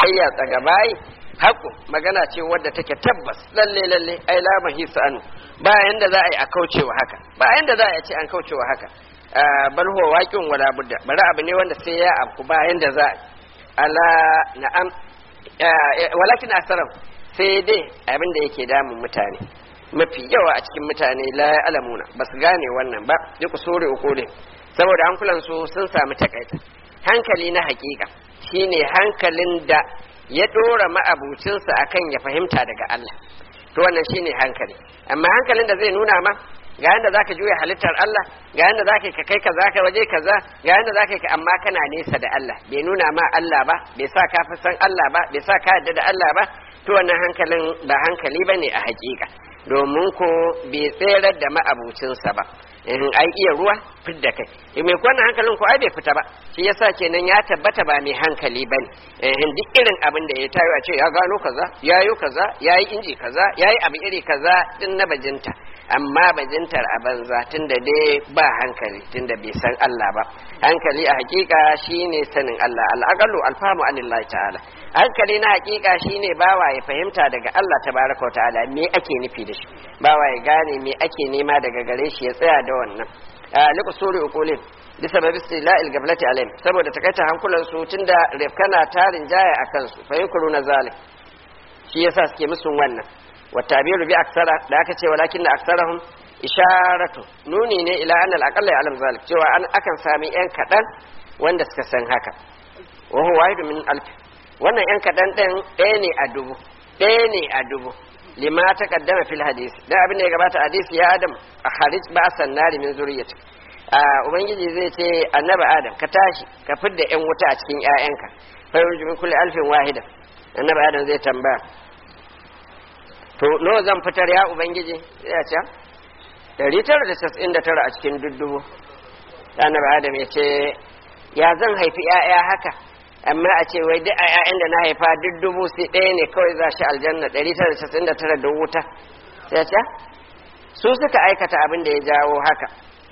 yayya tsaga bayi haƙu magana ce wadda take tabbas lalle lalle ai la mahisa anu ba yanda za a yi a kaucewa haka ba yanda za a yi ce an kaucewa haka bal huwa waqi'un wala budda bari abu ne wanda sai ya afku ba yanda za a yi ala na'am walakin asaram sai dai abin da yake damun mutane mafi yawa a cikin mutane la alamuna ba su gane wannan ba duk sore ukule saboda hankulan su sun samu takaita hankali na hakika shine hankalin da ya dora ma'abucinsa akan ya fahimta daga Allah to wannan shine hankali amma hankalin da zai nuna ma ga yanda zaka juya halittar Allah ga yanda zaka ka kai kaza ka waje kaza ga yanda zaka ka amma kana nesa da Allah bai nuna ma Allah ba bai sa ka fi san Allah ba bai sa ka yarda da Allah ba to wannan hankalin ba hankali bane a hakika domin ko bai tserar da ma'abucinsa ba in ai iya ruwa fidda kai in mai kwanan hankalin ko ai bai fita ba shi yasa kenan ya tabbata ba mai hankali bane in duk irin abin da ya tayo a ce ya gano kaza yayo kaza yayi inji kaza yayi abu iri kaza din na bajinta amma bajintar a banza tunda dai ba hankali tunda bai san Allah ba hankali a hakika shine sanin Allah al-aqalu alfamu anillahi ta'ala hankali na hakika shine bawa ya fahimta daga Allah tabaraka wa ta'ala me ake nufi da shi bawa ya gane me ake nema daga gare shi ya tsaya da wannan liku suri ukulin bisa babi istila'il gablati alaihim saboda takaita hankulan su tunda rifkana tarin jaya akan su fa yunkuru na zalim shi yasa suke musun wannan wa tabiru bi aksara da aka ce walakin na aksarahum isharatu nuni ne ila annal aqalla ya alam zalik cewa an akan sami yan kadan wanda suka san haka wa huwa wahidu min alf wannan yan kadan din ɗaya ne a dubu ɗaya ne a dubu lima ta kaddama fil hadis dan abin da ya gabata hadisi ya adam a harij ba sannari min zuriyati a ubangiji zai ce annabi adam ka tashi ka fidda yan wuta a cikin ƴaƴanka fa yurju min kulli alfin wahida annabi adam zai tambaya to nawa zan fitar ya ubangiji ya ce 999 a cikin duddubu annabi adam ya ce ya zan haifi ƴaƴa haka amma a ce wai duk a ƴaƴan da na haifa duk dubu sai ɗaya ne kawai za shi aljanna ɗari tara casa'in da tara da wuta sai ce su suka aikata abin da ya jawo haka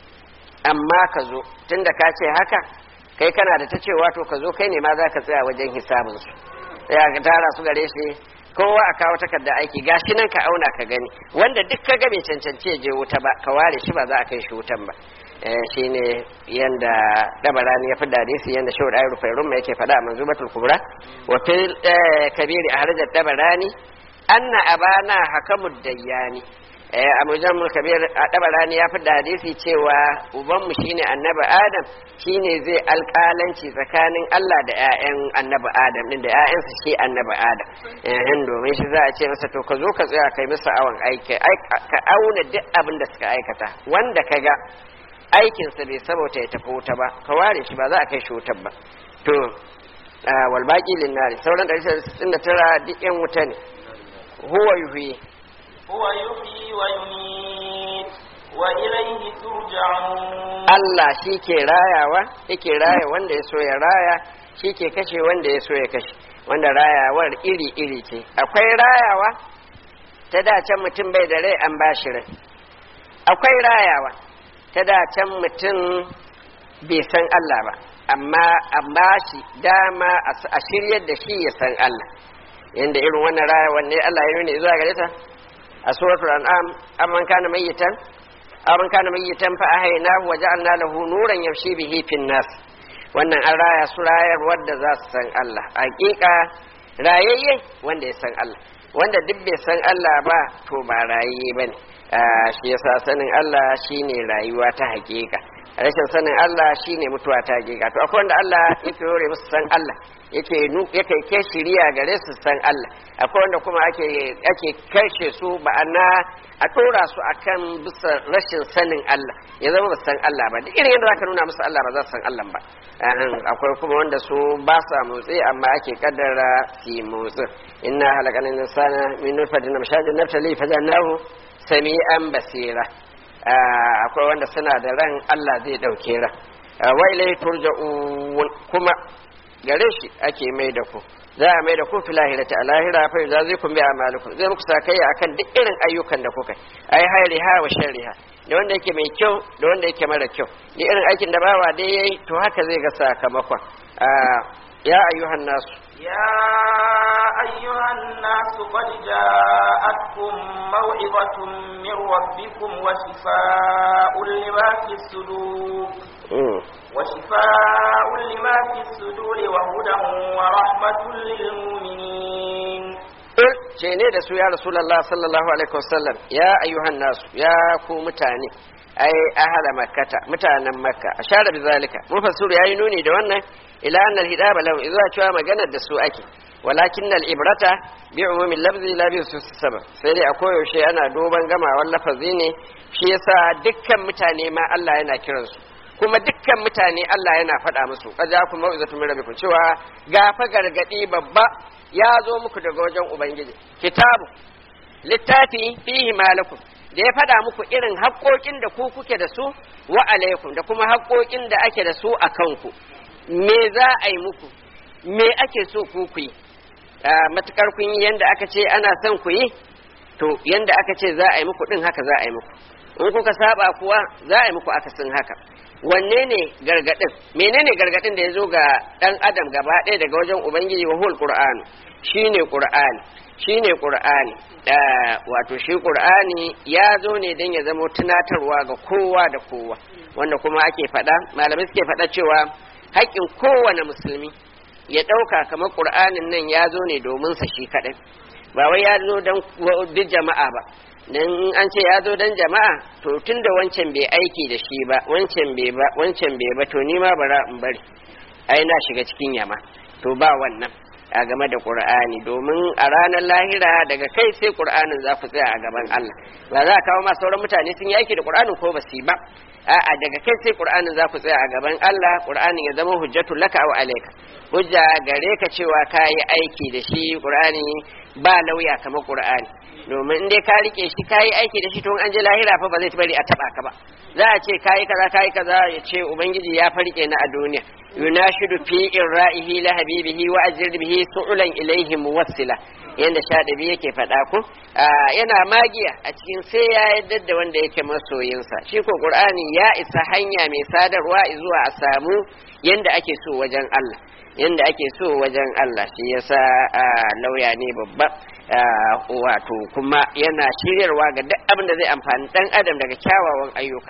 amma ka zo tunda ka ce haka kai kana da ta cewa to ka zo kai ne ma za ka tsaya wajen hisabinsu sai ka tara su gare shi kowa a kawo takarda aiki gashi nan ka auna ka gani wanda duk ka ga bai cancanci ya je wuta ba ka ware shi ba za a kai shi wutan ba shi ne yanda dabarani ya fi hadisi yanda shawar ayar rufairun mai yake faɗa a manzubatul kubra wa fil kabiri a harajar dabarani anna abana hakamud dayyani a mujamul kabir a dabarani ya fi hadisi cewa ubanmu shine annabi adam shine zai alƙalanci tsakanin Allah da ƴaƴan annabi adam din da ƴaƴansa shi annabi adam eh domin shi za a ce masa to ka zo ka tsaya kai masa awon aiki ka auna duk abin da suka aikata wanda ka ga aikinsa bai saboda ya tafi wuta ba ka ware shi ba za a kai shi wutar ba to wal baqi lin nari sauran 169 duk yan wuta ne huwa yuhyi huwa yuhyi wa yumiit wa ilayhi turja'un Allah shi ke rayawa yake raya wanda ya so ya raya shi ke kashe wanda ya so ya kashe wanda rayawar iri iri ce akwai rayawa ta da can mutum bai da rai an bashi rai akwai rayawa ta da can mutum bai san Allah ba amma an ba shi dama a shiryar da shi ya san Allah yanda irin wannan raya wanne Allah ya nuna zuwa gare ta a suratul an'am amman kana mayyitan amman kana mayyitan fa ahayna wa ja'alna lahu nuran yamshi bihi fin nas wannan an raya su rayar wanda za su san Allah hakika rayayye wanda ya san Allah wanda duk bai san Allah ba to ba rayayye bane shi yasa sanin Allah shine rayuwa ta hakika rashin sanin Allah shine mutuwa ta hakika to akwai wanda Allah yake yore musu san Allah yake yake ke shiriya gare su san Allah akwai wanda kuma ake ake kashe su ma'ana a dora su akan bisa rashin sanin Allah ya zama ba san Allah ba duk irin yadda zaka nuna musu Allah ba za su san Allah ba akwai kuma wanda su ba sa motsi amma ake kaddara su yi motsi inna halaqana insana min nutfatin amshajin nabtali fajannahu sami'an basira akwai wanda suna da ran Allah zai dauke ran wa ilai turja'un kuma gare shi ake mai da ku za a mai da ku filahirati a lahira fa za zai kun bi amalukum zai muku sakayya akan duk irin ayyukan da kuka ai hairiha wa sharriha da wanda yake mai kyau da wanda yake mara kyau duk irin aikin da bawa dai yayi to haka zai ga sakamakon ya ayyuhan nasu يا جاءتكم موعظة من ربكم وشفاء لما في الصدور وشفاء لما في الصدور وهدى ورحمة للمؤمنين ce ne da su ya rasulallah sallallahu alaihi wasallam ya ayyuhan nasu ya ku mutane ai ahala makkata mutanen makka ashara bi zalika mufassir yayi nuni da wannan ila anna al-hidaba lahu idza cewa maganar da su ake walakin al-ibrata bi umumi lafzi la bi sabab sai dai a koyaushe ana duban gamawan lafazi ne shi yasa dukkan mutane ma Allah yana kiransu kuma dukkan mutane Allah yana faɗa musu kaja ku mau'izatu min rabbikum cewa gafa gargadi babba ya zo muku daga wajen ubangiji kitabu littafi fihi malakum da ya faɗa muku irin haƙoƙin da ku kuke da su wa alaikum da kuma haƙoƙin da ake da su a kanku me za a yi muku me ake so ku ku yi matukar kun yi yanda aka ce ana son ku yi to yanda aka ce za a yi muku din haka za a yi muku in kuka saba kuwa za a yi muku akasin haka wanne ne gargadin menene gargadin da ya zo ga dan adam gaba ɗaya daga wajen ubangiji wa hul qur'an shine qur'ani shine qur'ani wato shi qur'ani ya zo ne dan ya zama tunatarwa ga kowa da kowa wanda kuma ake faɗa malamai suke faɗa cewa haƙƙin kowane musulmi ya ɗauka kamar qur'anin nan ya zo ne domin sa shi kaɗai ba wai ya zo dan duk jama'a ba dan an ce ya zo dan jama'a to tun da wancan bai aiki da shi ba wancan bai ba wancan bai ba to ni ma bara in bari ai na shiga cikin yama to ba wannan a game da qur'ani domin a ranar lahira daga kai sai qur'anin za ku tsaya a gaban Allah ba za a kawo ma sauran mutane sun yi aiki da qur'anin ko ba su yi ba a'a daga kai sai qur'anin za ku tsaya a gaban Allah qur'anin ya zama hujjatul laka wa alayka hujja gare ka cewa ka yi aiki da shi qur'ani ba lauya kamar qur'ani domin in dai ka rike shi kayi aiki da shi to an je lahira fa ba zai bari a taba ka ba za a ce kayi kaza kayi kaza ya ce ubangiji ya farke na a duniya yunashidu fi irra'ihi la habibihi wa ajr bihi su'ulan ilayhi muwassila yanda shadabi yake faɗa ko yana magiya a cikin sai ya yadda da wanda yake masoyinsa shi ko qur'ani ya isa hanya mai sadarwa zuwa a samu yanda ake so wajen Allah yanda ake so wajen Allah shi yasa lauya ne babba wato kuma yana shiryarwa ga duk abin da zai amfani dan adam daga kyawawan ayyuka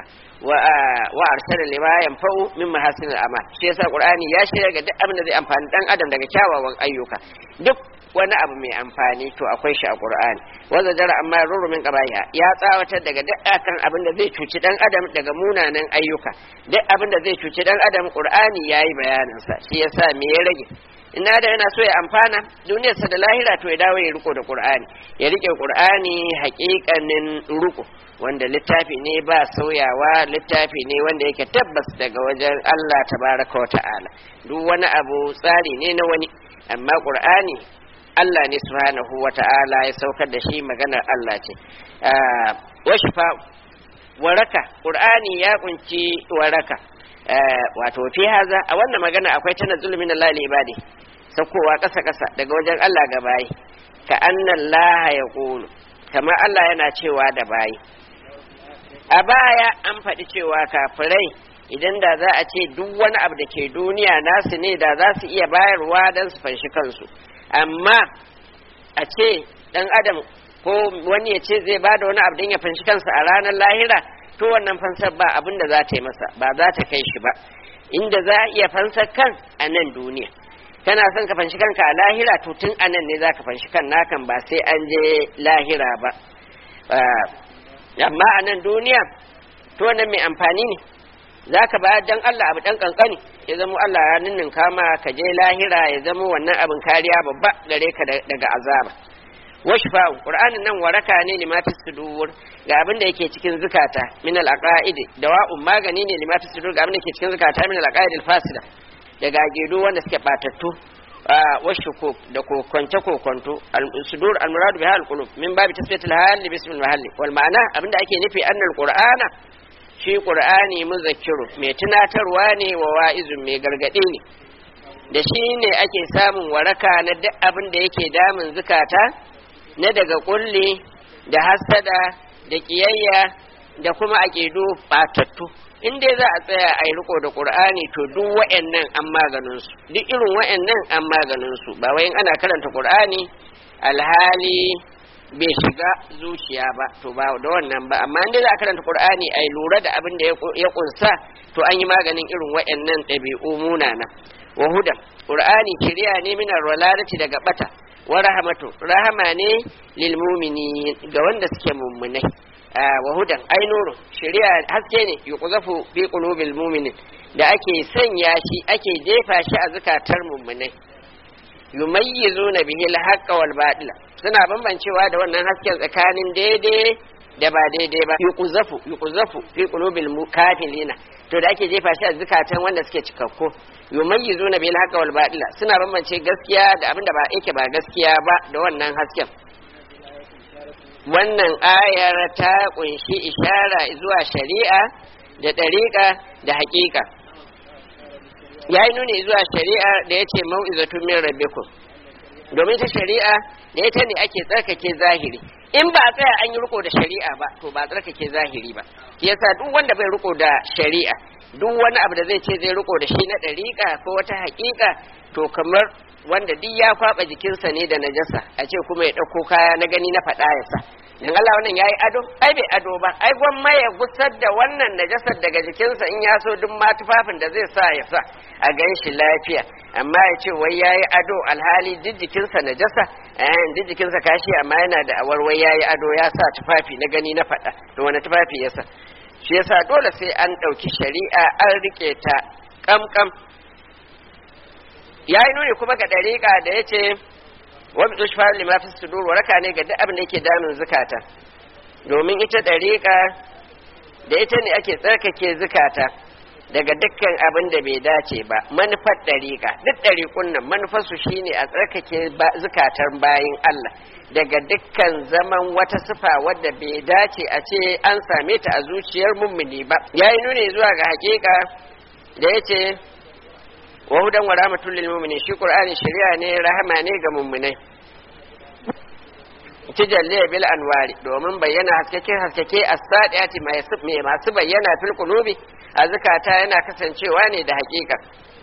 wa arsala lima yanfa'u min mahasin al-amal shi yasa qur'ani ya shirya ga duk abin da zai amfani dan adam daga kyawawan ayyuka duk wani abu mai amfani to akwai shi a qur'ani wanda jara amma ruru min qabaya ya tsawatar daga duk akan abin da zai cuci dan adam daga munanan ayyuka duk abin da zai cuci dan adam qur'ani yayi bayanin sa shi yasa me ya rage ina da yana so ya amfana duniyarsa da lahira to ya dawo ya riko da qur'ani ya rike qur'ani haƙiƙanin riko wanda littafi ne ba sauyawa littafi ne wanda yake tabbas daga wajen Allah tabaraka wa ta'ala duk wani abu tsari ne na wani amma qur'ani Allah ne subhanahu wa ta'ala ya saukar da shi maganar Allah ce wa shifa waraka qur'ani ya kunci waraka wato fi haza a wannan magana akwai tana zulumin Allah ibadi saukowa ƙasa ƙasa daga wajen Allah ga bayi ka annan laha ya ƙulu kamar Allah yana cewa da bayi a baya an faɗi cewa kafirai idan da za a ce duk wani abu da ke duniya nasu ne da za su iya bayarwa don su fanshi kansu amma a ce ɗan adam ko wani ya ce zai bada wani abu don ya fanshi kansa a ranar lahira to wannan fansar ba abin da za ta yi masa ba za ta kai shi ba inda za a iya fansar kan a nan duniya kana son ka fanshi kanka a lahira to tun a nan ne za ka fanshi kan nakan ba sai an je lahira ba amma a nan duniya to wannan mai amfani ne za ka ba dan Allah abu dan kankani ya zama Allah ya ninnin kama ka je lahira ya zama wannan abin kariya babba gare ka daga azaba washfa'u qur'anin nan waraka ne limata sudur ga abin da yake cikin zukata min al-aqaid dawa'un magani ne limata sudur ga abin da yake cikin zukata min al-aqaid al-fasida daga gido wanda suke batattu washuku da kokonce kokonto al-sudur al-murad biha al-qulub min babi tasfiyatul hal bi ismil mahalli wal ma'ana abin da ake nufi annal qur'ana shi qur'ani muzakkiru mai tunatarwa ne wa wa'izun mai gargadi ne da shi ne ake samun waraka na duk abin da yake damun zukata na daga kulli da hasada da kiyayya da kuma aƙidu batattu in dai za a tsaya a yi riko da ƙur'ani to duk wa'annan an maganin su duk irin wa'annan an maganin su ba wai ana karanta ƙur'ani alhali bai shiga zuciya ba to ba da wannan ba amma inda za a karanta qur'ani ai lura da abin da ya kunsa to an yi maganin irin waɗannan ɗabi'u munana wa hudan qur'ani shiriya ne minar waladati daga bata wa rahmatu rahama ne lil mu'minin ga wanda suke mummunai wa hudan ai nuru shiriya haske ne yuqzafu fi qulubil mu'minin da ake sanya shi ake jefa shi a zukatar mummunai yumayyizuna bihi al-haqqa wal batila suna bambancewa da wannan hasken tsakanin daidai da ba daidai ba yuqzafu yuqzafu fi qulubil kafirina to da ake jefa shi a zukatan wanda suke cikakku yumayyizuna bil haqqa wal batila suna bambance gaskiya da abinda ba yake ba gaskiya ba da wannan hasken wannan ayar ta kunshi ishara zuwa shari'a da ɗariƙa da haƙiƙa ya yi nuni zuwa shari'a da ya ce mau'izatun min rabbikum domin ta shari'a da ita ne ake tsarkake zahiri in ba a tsaya an yi riko da shari'a ba to ba tsarkake zahiri ba yasa duk wanda bai riko da shari'a duk wani abu da zai ce zai riko da shi na ɗariƙa ko wata haƙiƙa to kamar wanda duk ya kwaɓa jikinsa ne da najasa a ce kuma ya ɗauko kaya na gani na faɗa ya sa dan Allah wannan yayi ado ai bai ado ba ai gwamma ya gusar da wannan najasar daga jikinsa in ya so duk ma tufafin da zai sa ya sa a gan shi lafiya amma ya ce wai yayi ado alhali duk jikinsa najasa eh duk jikinsa kashi amma yana da awar wai yayi ado ya sa tufafi na gani na faɗa to wani tufafi ya sa shi yasa dole sai an ɗauki shari'a an rike ta kamkam ya yi nuni kuma ga ɗariƙa da ya ce wa bi tushfa lima fi sudur waraka ne ga duk abin da yake damun zukata domin ita ɗariƙa da ita ne ake tsarkake zukata daga dukkan abin da bai dace ba manufar ɗariƙa duk ɗariƙun nan manufarsu shine a tsarkake zukatar bayin Allah daga dukkan zaman wata sifa wadda bai dace a ce an same ta a zuciyar mummuni ba yayi nuni zuwa ga haƙiƙa da ya ce wa hudan wa rahmatul lil mu'minin shi qur'ani shari'a ne rahama ne ga mu'minai tijalle bil anwari domin bayyana haskake haskake as-sadiati mai masu bayyana fil qulubi a zakata yana kasancewa ne da hakika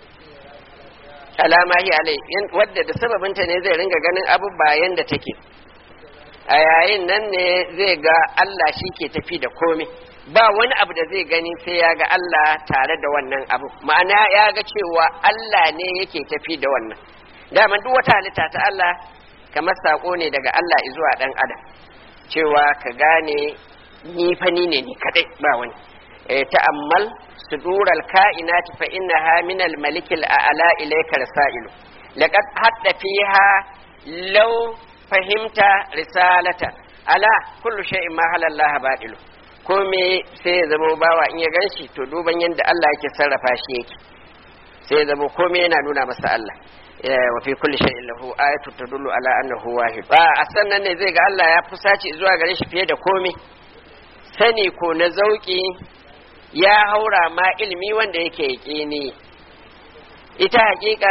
alama hi alai wadda da sababinta ne zai ringa ganin abubayen da take a yayin nan ne zai ga Allah shi ke tafi da komai ba wani abu da zai gani sai ya ga Allah tare da wannan abu ma'ana ya ga cewa Allah ne yake tafi da wannan daman duk wata halitta ta Allah kamar sako ne daga Allah zuwa dan adam cewa ka gane ni fa ni ne ni kadai ba wani ta'ammal sudural ka'inati fa innaha min al malik al a'la ilayka rasailu laqad hadda fiha law fahimta risalata ala kullu shay'in ma halallaha batilu kome sai ya zama bawa in ya ganshi to duban yadda Allah yake sarrafa shi yake sai ya zama kome yana nuna masa Allah wa fi kulli shay'in lahu ayatu tadullu ala annahu wahid ba a sannan ne zai ga Allah ya fusaci zuwa gare shi fiye da kome sani ko na zauki ya haura ma ilimi wanda yake yaqini ita hakika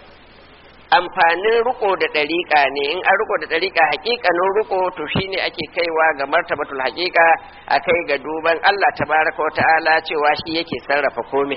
amfanin riko da ɗariƙa ne in an riko da ɗariƙa haƙiƙanin riko to shine ake kaiwa ga martabatul haƙiƙa a kai ga duban Allah tabaraka wa ta'ala cewa shi yake sarrafa komai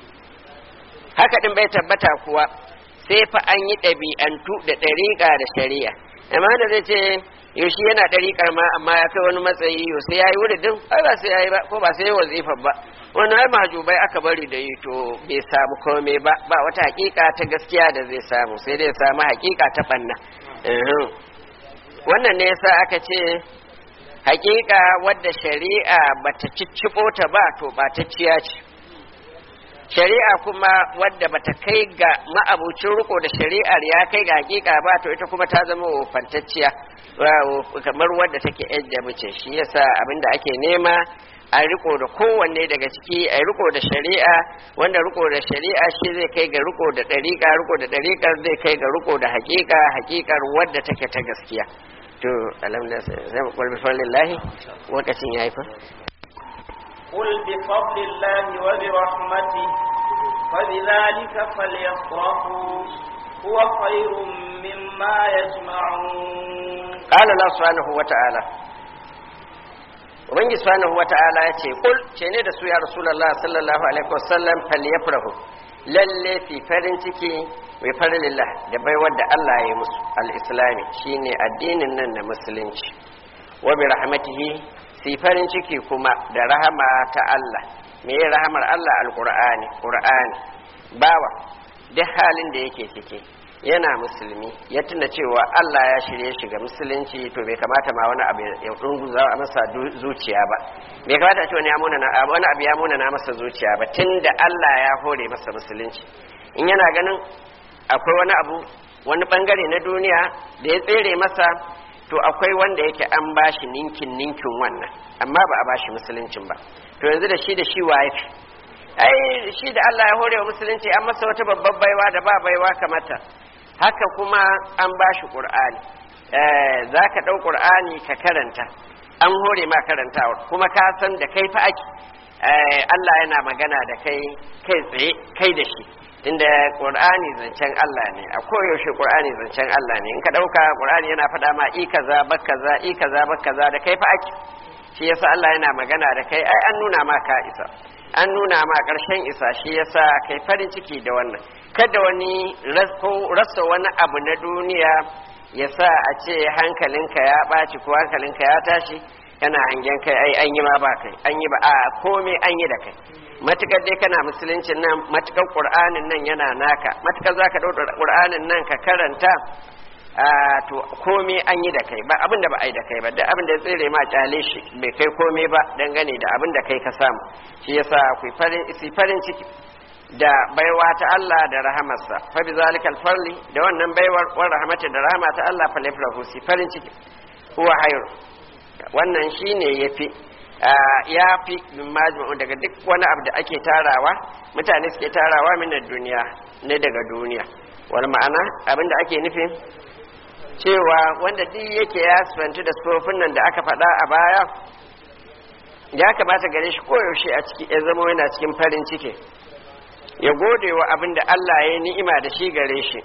haka din bai tabbata kuwa sai fa an yi ɗabi'antu da ɗariƙa da shari'a amma da zai ce yaushe yana ɗariƙar ma amma ya kai wani matsayi yau sai ya yi wuridin ai ba sai ya yi ba ko ba sai ya wazifar ba wani ai mahajubai aka bari da yi to bai samu komai ba ba wata hakika ta gaskiya da zai samu sai dai samu hakika ta banna wannan ne yasa aka ce hakika wadda shari'a bata cicciɓo ta ba to ɓatacciya ce shari'a kuma wadda bata kai ga ma'abucin riko da shari'ar ya kai ga hakika ba to ita kuma ta zama wofantacciya kamar wadda take yadda mace shi yasa abinda ake nema a riko da kowanne daga ciki a riko da shari'a wanda riko da shari'a shi zai kai ga riko da ɗariƙa riko da ɗariƙar zai kai ga riko da haƙiƙa haƙiƙar wadda take ta gaskiya to alhamdulillah sai mu kulbi fadlillahi lokacin yayi fa قل بفضل الله وبرحمته فبذلك فليفرحوا هو خير مما يجمعون قال الله سبحانه وتعالى ubangiji subhanahu wata'ala ya ce kul ce ne da su ya rasulullah sallallahu alaihi wasallam falyafrahu lalle fi farin ciki mai farin lillah da baiwar da Allah ya yi musu al-islami shine addinin nan na musulunci wa bi rahmatihi si farin ciki kuma da rahama ta Allah me rahamar Allah alqur'ani qur'ani bawa duk halin da yake ciki yana musulmi ya tuna cewa Allah ya shirye shi ga musulunci to bai kamata ma wani abu ya dunguza a masa zuciya ba bai kamata a ce wani wani abu ya muna na masa zuciya ba tunda Allah ya hore masa musulunci in yana ganin akwai wani abu wani bangare na duniya da ya tsere masa to akwai wanda yake an bashi ninkin ninkin wannan amma ba a bashi musuluncin ba to yanzu da shi da shi waye ai shi da Allah ya hore wa musulunci an masa wata babbar baiwa da ba baiwa kamata haka kuma an ba shi ƙur'ani za ka ɗau ƙur'ani ka karanta an hore ma karantawa kuma ka san da kai fa ake Allah yana magana da kai kai tsaye kai da shi inda ƙur'ani zancen Allah ne a koyaushe ƙur'ani zancen Allah ne in ka ɗauka ƙur'ani yana faɗa ma i kaza bak kaza i kaza bak kaza da kai fa ake shi yasa Allah yana magana da kai ai an nuna ma ka isa an nuna ma ƙarshen isa shi yasa kai farin ciki da wannan kada wani rasa wani abu na duniya ya sa a ce hankalinka ya ɓaci ko hankalinka ya tashi yana hangen kai ai an yi ma ba kai an yi ba a komai an yi da kai matukar dai kana musuluncin nan matukar ƙur'anin nan yana naka matukar za ka ɗauka ƙur'anin nan ka karanta to komai an yi da kai ba abin da ba a yi da kai ba da abin da ya tsere ma kyale shi bai kai komai ba dangane da abin da kai ka samu shi yasa ku farin ciki da baiwa ta Allah da rahamarsa fa bi zalikal farli da wannan baiwar wa rahmatin da rahama ta Allah fa lafrahu si farin ciki huwa hayr wannan shine yafi ya fi min majmu'u daga duk wani abu da ake tarawa mutane suke tarawa min duniya ne daga duniya wani ma'ana abin da ake nufi cewa wanda duk yake ya sifanci da sufofin nan da aka faɗa a baya ya kamata gare shi koyaushe a ciki ya zama yana cikin farin ciki ya gode wa abin da Allah ya ni'ima da shi gare shi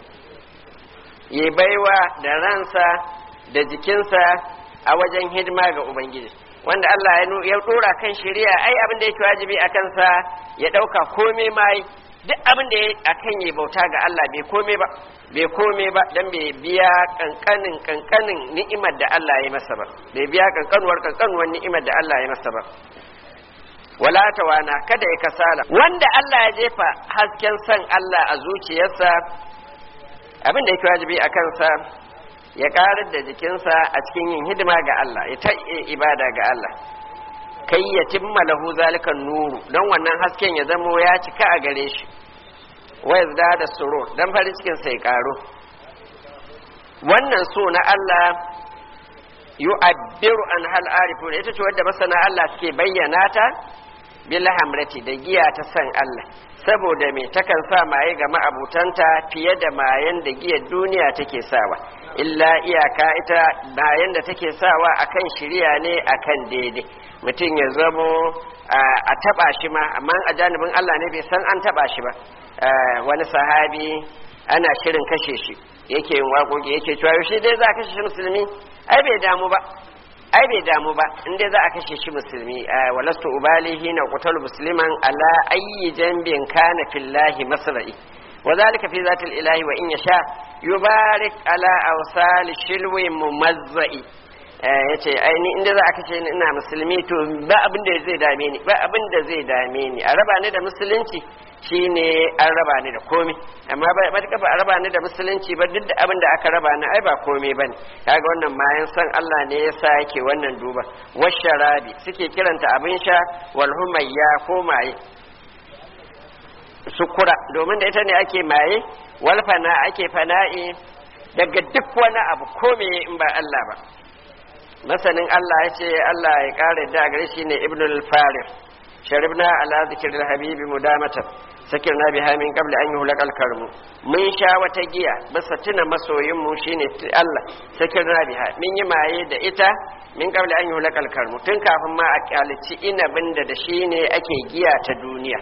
ya baiwa da ransa da jikinsa a wajen hidima ga Ubangiji wanda Allah ya dora kan shari'a ai abin da yake wajibi a kansa ya ɗauka komai mai duk abin da a kan yi bauta ga Allah bai komai ba bai komai ba dan bai biya kankanin kankanin ni'imar da Allah ya masa ba bai biya kankanuwar kankanuwar ni'imar da Allah ya masa ba wala tawana kada ya kasala wanda Allah ya jefa hasken san Allah a zuciyarsa abin da yake wajibi a kansa ya karar da jikinsa a cikin yin hidima ga Allah ya ta ibada ga Allah kai ya timma lahu zalikan nuru don wannan hasken ya zamo ya cika a gare shi wa yazda da surur dan farin cikin sai karo wannan so na Allah yu'abbiru an hal arifun ita ce wadda masana Allah suke bayyana ta bil hamrati da giya ta san Allah saboda me takan sa maye ga ma'abutanta fiye da mayen da giyar duniya take sawa illa iyaka ita mayen da take sawa akan shirya ne akan daidai mutum ya zamo a taba shi ma amma a janibin Allah ne bai san an taba shi ba wani sahabi ana shirin kashe shi yake yin waƙoƙi yake cewa yaushe dai za a kashe shi musulmi ai bai damu ba ai bai damu ba in dai za a kashe shi musulmi walastu ubali hina qutal musliman ala ayyi janbin kana fillahi masra'i wa zalika fi zati ilahi wa in yasha yubarik ala awsal shilwi mumazzai yace ai ni inda za a kashe ni ina musulmi to ba abin da zai dame ni ba abin da zai dame ni a raba ni da musulunci shine an raba ni da komai amma ba ta kafa a raba ni da musulunci ba duk da abin da aka raba ni ai ba komai bane kaga wannan mayan san Allah ne yasa yake wannan duba washarabi suke kiranta abin sha wal humayya ko maye sukura domin da ita ne ake maye wal fana ake fana'i daga duk wani abu komai in ba Allah ba masanin Allah ya ce Allah ya kare da gare shi ne ibnul farir sharibna ala zikril habibi mudamatan sakirna biha min qabli an yuhlaqal karmu mun sha wata giya bisa tuna masoyin mu shine Allah sakirna biha mun yi maye da ita min qabli an yuhlaqal karmu tun kafin ma a kyalici inabin da da shine ake giya ta duniya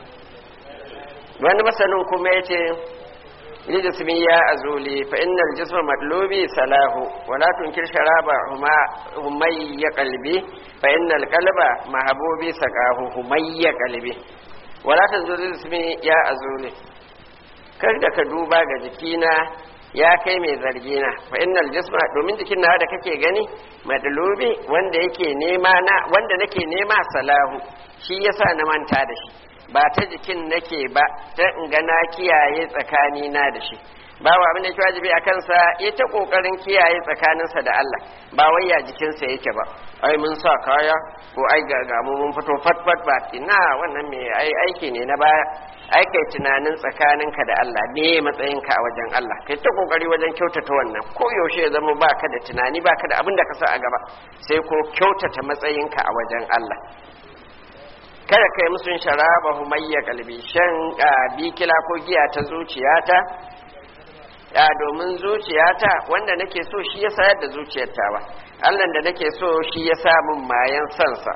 wani masanin kuma yace لجسمي يا أزولي فإن الجسم مطلوبي سلاه ولا تنكر شراب هما همي قلبي فإن القلب محبوبي سقاه همي قلبي ولا تنزل جسمي يا أزولي kar da ka duba ga jikina ya kai mai zargi na fa innal jisma domin jikin na da kake gani madlubi wanda yake nema na wanda nake nema salahu shi yasa na manta da shi ba ta jikin nake ba ta in ga na kiyaye tsakani na da shi bawa abin da yake wajibi a kansa ya ta kokarin kiyaye tsakaninsa da Allah ba wai ya jikinsa yake ba ai mun sa kaya ko ai ga ga mu mun fito fat fat ba ina wannan me ai aiki ne na baya ai kai tunanin tsakaninka da Allah me matsayinka a wajen Allah kai ta kokari wajen kyautata wannan ko yaushe ya zama baka da tunani baka da abin da ka sa a gaba sai ko kyautata matsayinka a wajen Allah kada kai musun sharaba humayya kalbi shan bikila ko giya ta zuciyata ya domin zuciyata wanda nake so shi ya sayar da zuciyarta ba Allah da nake so shi ya sa min mayan sansa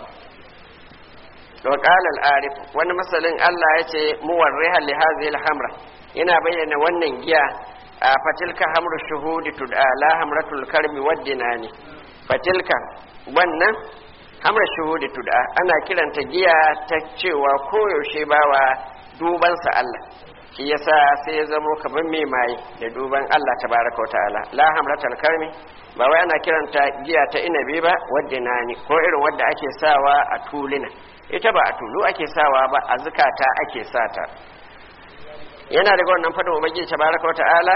wa qala al-arif wani masalin Allah yace muwarriha li hadhihi al-hamra yana bayyana wannan giya a fatilka hamru shuhudi tud'a la hamratul karmi waddinani fatilka wannan hamra shuhudi tud'a ana kiranta giya ta cewa koyaushe bawa dubansa Allah shi yasa sai ya zamo kamar mai maye da duban Allah tabaraka wa ta'ala la hamratul karmi ba wai ana kiranta giya ta inabi ba waddinani ko irin wadda ake sawa a tulina ita ba a tulu ake sawa ba a zukata ake sata yana daga wannan fadin ubangiji tabaraka wa ta'ala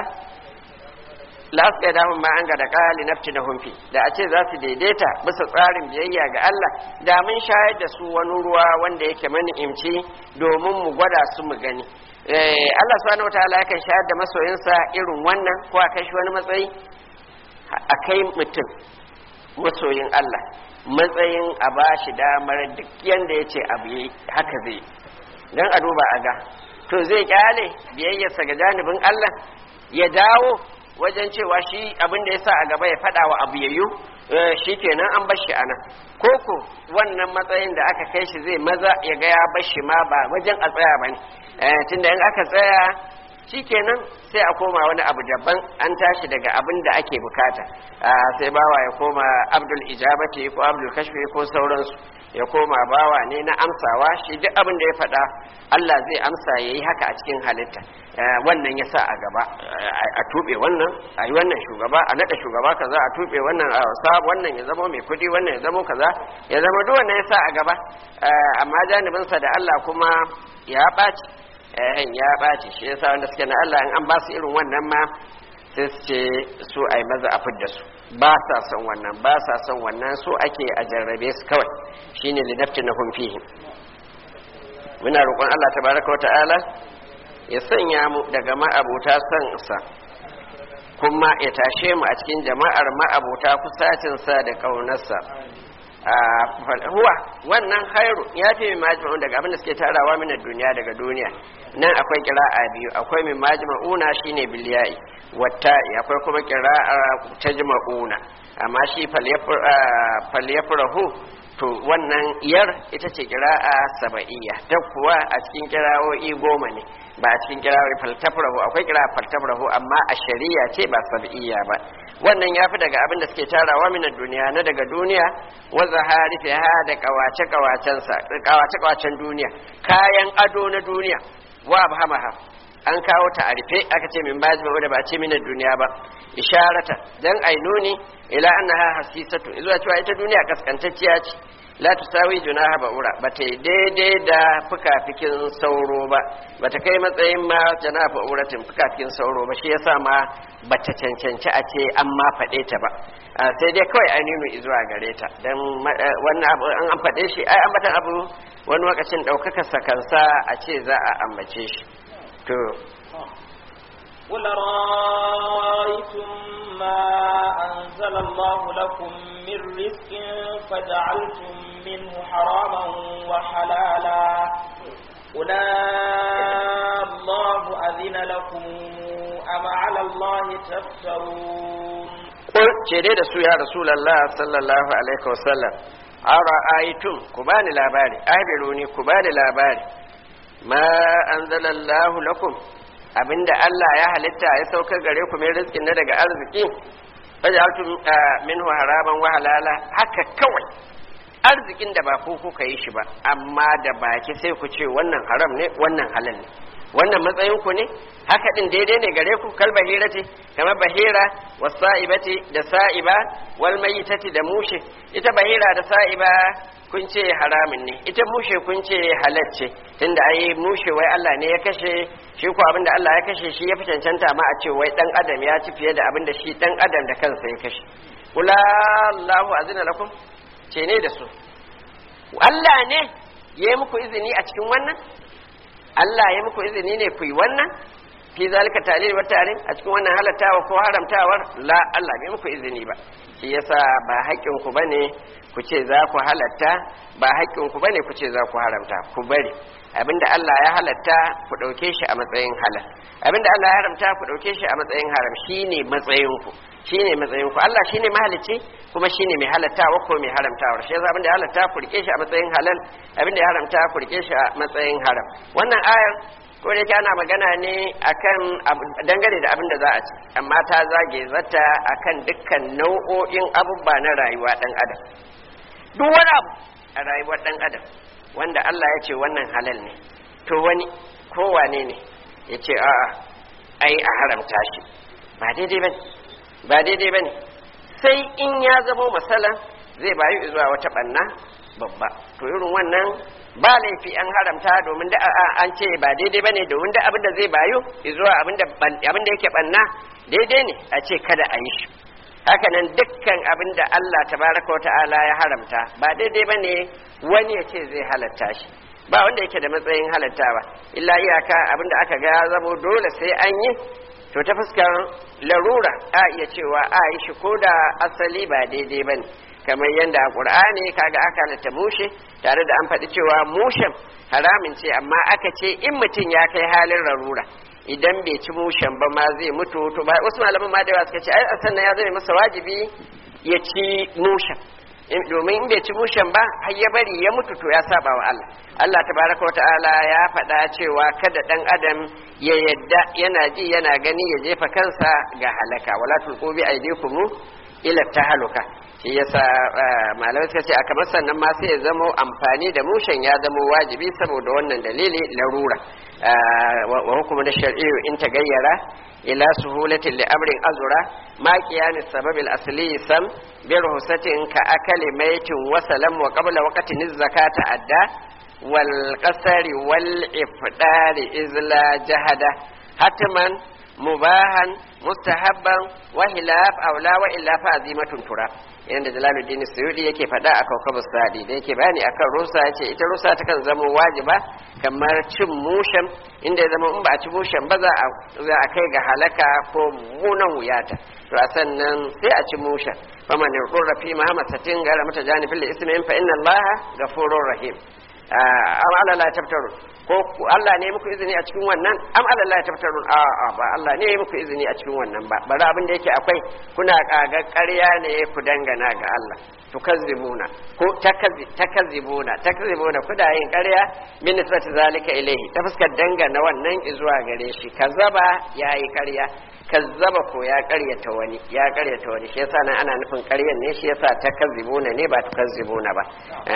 la su da ma an ga da kali nafti da humfi da a ce za su daidaita bisa tsarin biyayya ga Allah da mun shayar da su wani ruwa wanda yake mani imci domin mu gwada su mu gani Allah subhanahu wataala yakan shayar da masoyinsa irin wannan ko a kai shi wani matsayi a kai mutum masoyin Allah matsayin a ba shi damar duk yanda ya ce abu yi haka zai don a duba a ga to zai kyale biyayyarsa ga janibin Allah ya dawo wajen cewa shi abin da ya sa a gaba ya faɗa wa abu yayyu shi kenan an bashi a nan koko wannan matsayin da aka kai shi zai maza ya ga ya bashi ma ba wajen a tsaya ba ne tunda in aka tsaya shi kenan sai a koma wani abu daban an tashi daga abin da ake bukata sai bawa ya koma abdul ijabati ko abdul kashfi ko sauransu ya koma bawa ne na amsawa shi duk abin da ya faɗa Allah zai amsa ya yi haka a cikin halitta wannan ya sa a gaba a tuɓe wannan a yi wannan shugaba a naɗa shugaba kaza a tuɓe wannan a sa wannan ya zama mai kuɗi wannan ya zama kaza ya zama duk wannan ya sa a gaba amma janibinsa da Allah kuma ya ɓaci ya ɓaci shi yasa wanda suke na Allah in an ba su irin wannan ma sai su ce su a yi maza a fidda su ba sa son wannan ba sa son wannan so ake a jarrabe su kawai shine lidafti na fihi muna roƙon Allah tabaraka wa ta'ala ya sanya mu daga ma'abuta son sa kuma ya tashe mu a cikin jama'ar ma'abuta kusacinsa da ƙaunarsa huwa wannan hairu ya fi min majma'un daga abin da suke tarawa min duniya daga duniya nan akwai kira'a biyu akwai min majma'una shine bilya'i wata akwai kuma kira'a tajma'una amma shi falyafrahu to wannan iyar ita ce kira'a saba'iyya ta kuwa a cikin kira'o'i goma ne ba a cikin kira'o'i faltafrahu akwai kira'a faltafrahu amma a shari'a ce ba saba'iyya ba wannan ya fi daga abin da suke tarawa minar duniya na daga duniya wa zahari ha da kawace kawacensa kawace kawacen duniya kayan ado na duniya wa abhamaha an kawo ta a rufe aka ce min baji da ba ce minar duniya ba isharata dan ai nuni ila annaha hasisatu zuwa cewa ita duniya kaskantacciya ce la tusawi junaha ba'ura ba ta daidai da fukafikin sauro ba ba ta kai matsayin ma janaha ba'uratin fukafikin sauro ba shi yasa ma ba ta cancanci a ce an ma faɗe ta ba sai dai kawai an nuna zuwa gare ta dan wannan abu an an faɗe shi ai ambatan abu wani lokacin ɗaukaka sakansa a ce za a ambace shi to قل رأيتم ما أنزل الله لكم من رزق فجعلتم منه حراما وحلالا قل الله أذن لكم أم على الله تفترون قل جدي da su ya Rasulullah sallallahu alaihi wasallam ara'aytum ku bani labari ahbiruni ku bani labari ma anzalallahu lakum abinda Allah ya halitta ya saukar gare ku mai rizkin na daga arziki fajaltu minhu haraman wa halala haka kawai arzikin da ba ku kuka yi shi ba amma da baki sai ku ce wannan haram ne wannan halal ne wannan matsayin ku ne haka din daidai ne gare ku kal bahirati kamar bahira wasa'ibati da sa'iba wal mayitati da mushe ita bahira da sa'iba kun ce haramin ne ita mushe kun ce halal ce tunda ai mushe wai Allah ne ya kashe shi ko abinda Allah ya kashe shi ya fi cancanta ma a ce wai dan adam ya ci fiye da abinda shi dan adam da kansa ya kashe kula Allahu azina lakum ce ne da su Allah ne ya yi muku izini a cikin wannan Allah ya muku izini ne ku yi wannan fi zalika talil wa tarin a cikin wannan halattawa ko haramtawar la Allah bai muku izini ba shi yasa ba haƙƙin ku bane ku ce za ku halatta ba haƙƙin ku bane ku ce za ku haramta ku bari abinda Allah ya halatta ku ɗauke shi a matsayin halal abinda Allah ya haramta ku ɗauke shi a matsayin haram shine matsayin ku shine matsayin ku Allah shine mahalicci kuma shine mai halattawa ko mai haramtawa shi yasa abinda ya halatta ku rike shi a matsayin halal abinda ya haramta ku rike shi a matsayin haram wannan ayar ko da ana magana ne akan dangane da abin da za a ci amma ta zage zata akan dukkan nau'o'in abubuwa na rayuwa dan adam duk wani abu a rayuwar dan adam wanda Allah ya ce wannan halal ne to wani kowane ne ya ce a'a ai a haramta shi ba daidai bane ba daidai bane sai in ya zama masala zai bayu zuwa wata banna babba to irin wannan ba laifi an haramta domin da an ce ba daidai bane domin da abin da zai bayu zuwa abin da abin da yake banna daidai ne a ce kada a yi shi haka nan dukkan abin da Allah tabaraka wa ta'ala ya haramta ba daidai bane wani ya ce zai halatta shi ba wanda yake da matsayin halattawa illa iyaka abin da aka ga ya zamo dole sai an yi to ta fuskar larura a iya cewa a yi shi ko da asali ba daidai bane kamar yadda a ƙur'ani kaga aka halatta mushe tare da an faɗi cewa mushen haramin ce amma aka ce in mutum ya kai halin larura idan bai ci mushen ba ma zai mutu to ba wasu malaman ma da yawa suka ce ai sannan ya zama masa wajibi ya ci mushen domin in bai ci mushen ba har ya bari ya mutu to ya saba wa Allah Allah tabaraka wa ta'ala ya faɗa cewa kada dan adam ya yadda yana ji yana gani ya jefa kansa ga halaka wala tulqu bi aydikum ila tahaluka shi yasa malamai suka ce a kamar sannan ma sai ya zamo amfani da mushen ya zamo wajibi saboda wannan dalili larura wa hukumu da shar'iyyu in tagayyara ila suhulatin li amrin azura ma qiyam sabab al asli sam bi ruhsatin ka akali maitin wa salam wa qabla waqtin zakata adda wal qasari wal ifdari izla jahada hatman mubahan mustahabban wa hilaf aula wa illa fa azimatun tura yanda jalaluddin suyudi yake faɗa a kaukabu sadi da yake bayani akan rusa yace ita rusa ta kan zama wajiba kamar cin mushen inda ya zama in ba a ci mushen ba za a kai ga halaka ko munan wuyata to a sannan sai a ci mushen faman yurra fi mahamasatin gara mata janibin da ismin fa inna allaha ghafurur rahim am ala la tabtarun ko Allah ne muku izini a cikin wannan am ala la tabtarun a a ba Allah ne muku izini a cikin wannan ba bari abin da yake akwai kuna kaga ƙarya ne ku dangana ga Allah tukazzibuna ko takazzibuna takazzibuna kuna yin ƙarya min nisbati zalika ilayhi ta fuskar dangana wannan zuwa gare shi kazzaba yayi ƙarya kazzaba ko ya ƙaryata wani ya ƙaryata wani shi yasa nan ana nufin ƙaryan ne shi yasa takazzibuna ne ba tukazzibuna ba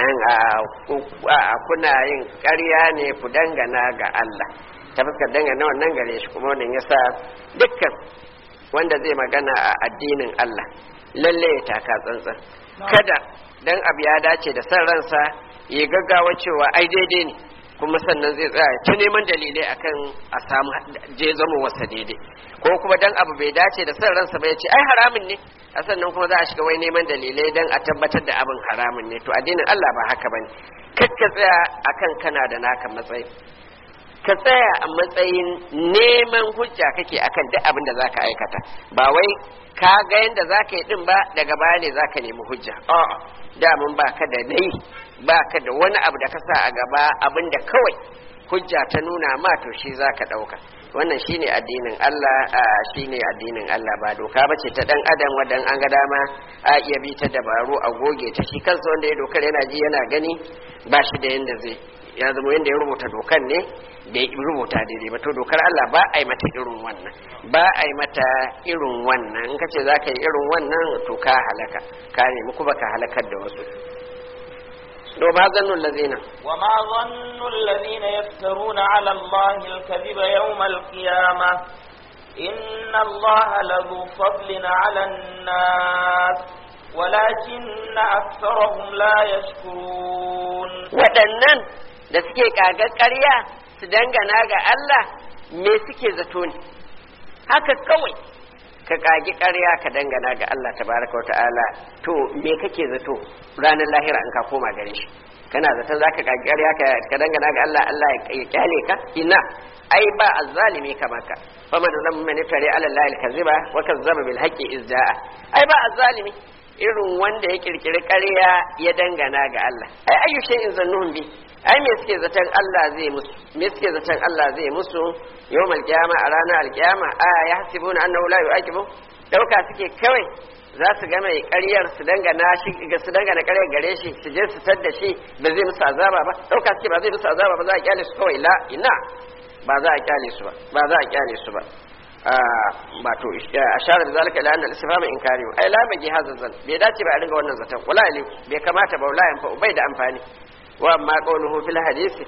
kuna yin ƙarya ne ku dangana ga Allah ta fuskar dangana wannan gare shi kuma wannan yasa dukkan wanda zai magana a addinin Allah lalle ya taka tsantsan kada dan abu ya dace da san ransa ya gaggawa cewa ai daidai ne kuma sannan zai tsaya ta neman dalilai akan a samu je zama wasa daidai ko kuma dan abu bai dace da san ransa ba ya ce ai haramun ne a sannan kuma za a shiga wai neman dalilai dan a tabbatar da abin haramun ne to addinin Allah ba haka bane ka tsaya akan kana da naka matsayi ka tsaya a matsayin neman hujja kake akan duk abin da zaka aikata ba wai ka ga yanda zaka yi din ba daga baya ne zaka nemi hujja a'a damun baka da nayi baka da wani abu da ka sa a gaba abin da kawai hujja ta nuna ma to shi zaka dauka wannan shine addinin Allah shine addinin Allah ba doka bace ta dan adam wadan an ga dama a iya bi ta dabaru a goge ta shi kansa wanda ya dokar yana ji yana gani ba shi da yanda zai ya zama yanda ya rubuta dokan ne da ya rubuta daidai ba to dokar Allah ba a yi mata irin wannan ba a yi mata irin wannan in kace za ka yi irin wannan to ka halaka ka nemi kuma ka halakar da wasu to ma zannul lazina وما ظن الذين يفترون على الله الكذب يوم القيامة إن الله لذو فضل على الناس ولكن أكثرهم لا يشكرون waɗannan da suke kagar ƙarya su dangana ga Allah me suke zato ne haka kawai ka kagi ƙarya ka dangana ga Allah tabaraka wa ta'ala to me kake zato ranar lahira in ka koma gare shi kana zaton zaka kagi ƙarya ka ka dangana ga Allah Allah ya kyale ka ina ai ba azzalimi kamar ka fama da zan mani tare ala Allah alkaziba wa kazzaba bil haqqi izja'a ai ba azzalimi irin wanda ya kirkiri ƙarya ya dangana ga Allah ai ayyu shay'in zannuhum bi ai me suke zaton Allah zai musu me suke zaton Allah zai musu yawmal qiyama a ranar alqiyama a ya hasibuna annahu la yu'aqibu dauka suke kawai za su ga mai ƙaryar su dangana shi ga su dangana ƙaryar gare shi su je su tadda shi ba zai musu azaba ba dauka suke ba zai musu azaba ba za a kyale su kawai la ina ba za a kyale su ba ba za a kyale su ba ba to ashara da zalika ila anna al-istifham inkari ai la bagi hadha zan bai dace ba a ringa wannan zaton wala ali bai kamata ba wala yanfa bai da amfani wa amma qawluhu fil hadisi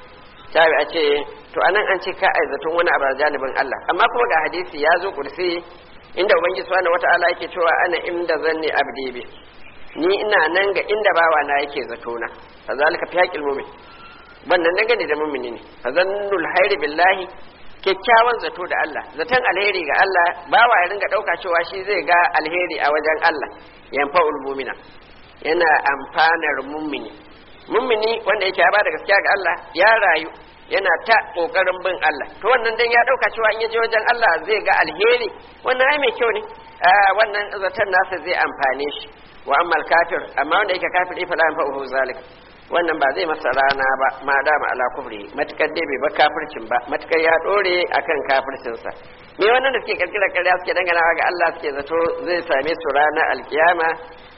tabi a ce to anan an ce ka ai zaton wani abu janibin Allah amma kuma ga hadisi ya zo kursi inda ubangiji subhanahu wata'ala yake cewa ana inda zanni abdi bi ni ina nan ga inda bawa na yake zato na fa zalika fi haqqil mu'min wannan dangane da mu'mini ne fa zannul hayri billahi kyakkyawan zato da Allah zaton alheri ga Allah bawa ya ringa dauka cewa shi zai ga alheri a wajen Allah yanfa'ul mu'mina yana amfanar mu'mini mu'mini wanda yake ya bada gaskiya ga Allah ya rayu yana ta kokarin bin Allah to wannan dan ya dauka cewa in ya je wajen Allah zai ga alheri wannan ai mai kyau ne wannan zaton nasa zai amfane shi wa ammal kafir amma wanda yake kafiri fa la yanfa'uhu zalik wannan ba zai masa rana ba ma dama ala kufri matukar dai bai ba kafircin ba matukar ya dore akan kafircin sa me wannan da suke kirkira ƙarya suke dangana ga Allah suke zato zai same su ranar alkiyama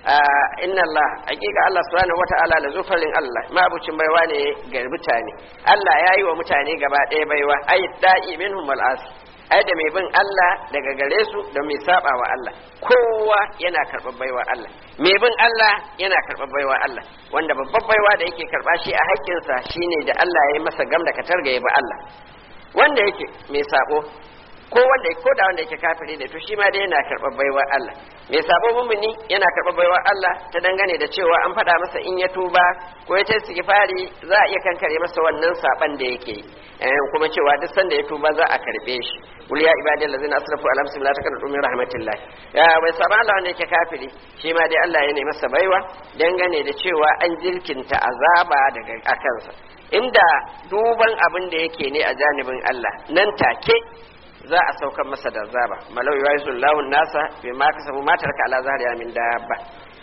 inna Allah hakika Allah subhanahu wata'ala la zufarin Allah mabucin baiwa ne ga mutane Allah ya yi wa mutane gaba ɗaya baiwa ay da'i minhum wal asi ai da mai bin Allah daga gare su da mai saba wa Allah kowa yana karɓar baiwa Allah mai bin Allah yana karɓar baiwa Allah wanda babbar baiwa da yake karɓa shi a haƙƙinsa shine da Allah ya yi masa gam da katar ga ya bi Allah wanda yake mai sabo ko wanda ko da wanda yake kafiri ne to shi ma dai yana karɓar baiwa Allah mai sabo mumuni yana karɓar baiwa Allah ta dangane da cewa an faɗa masa in ya tuba ko ya tayi istighfari za a iya kankare masa wannan saban da yake yi kuma cewa duk sanda ya tuba za a karbe shi qul ya ibadi allazina asrafu ala anfusihim la taqnatu min rahmatillah ya bai saba Allah wanda yake kafiri shi ma dai Allah ya ne masa baiwa dangane da cewa an jirkinta azaba daga akansa inda duban abin da yake ne a janibin Allah nan take za a saukar masa da zaba malau ya yi lahun nasa bai ma kasabu ma tarka ala zahriya min dabba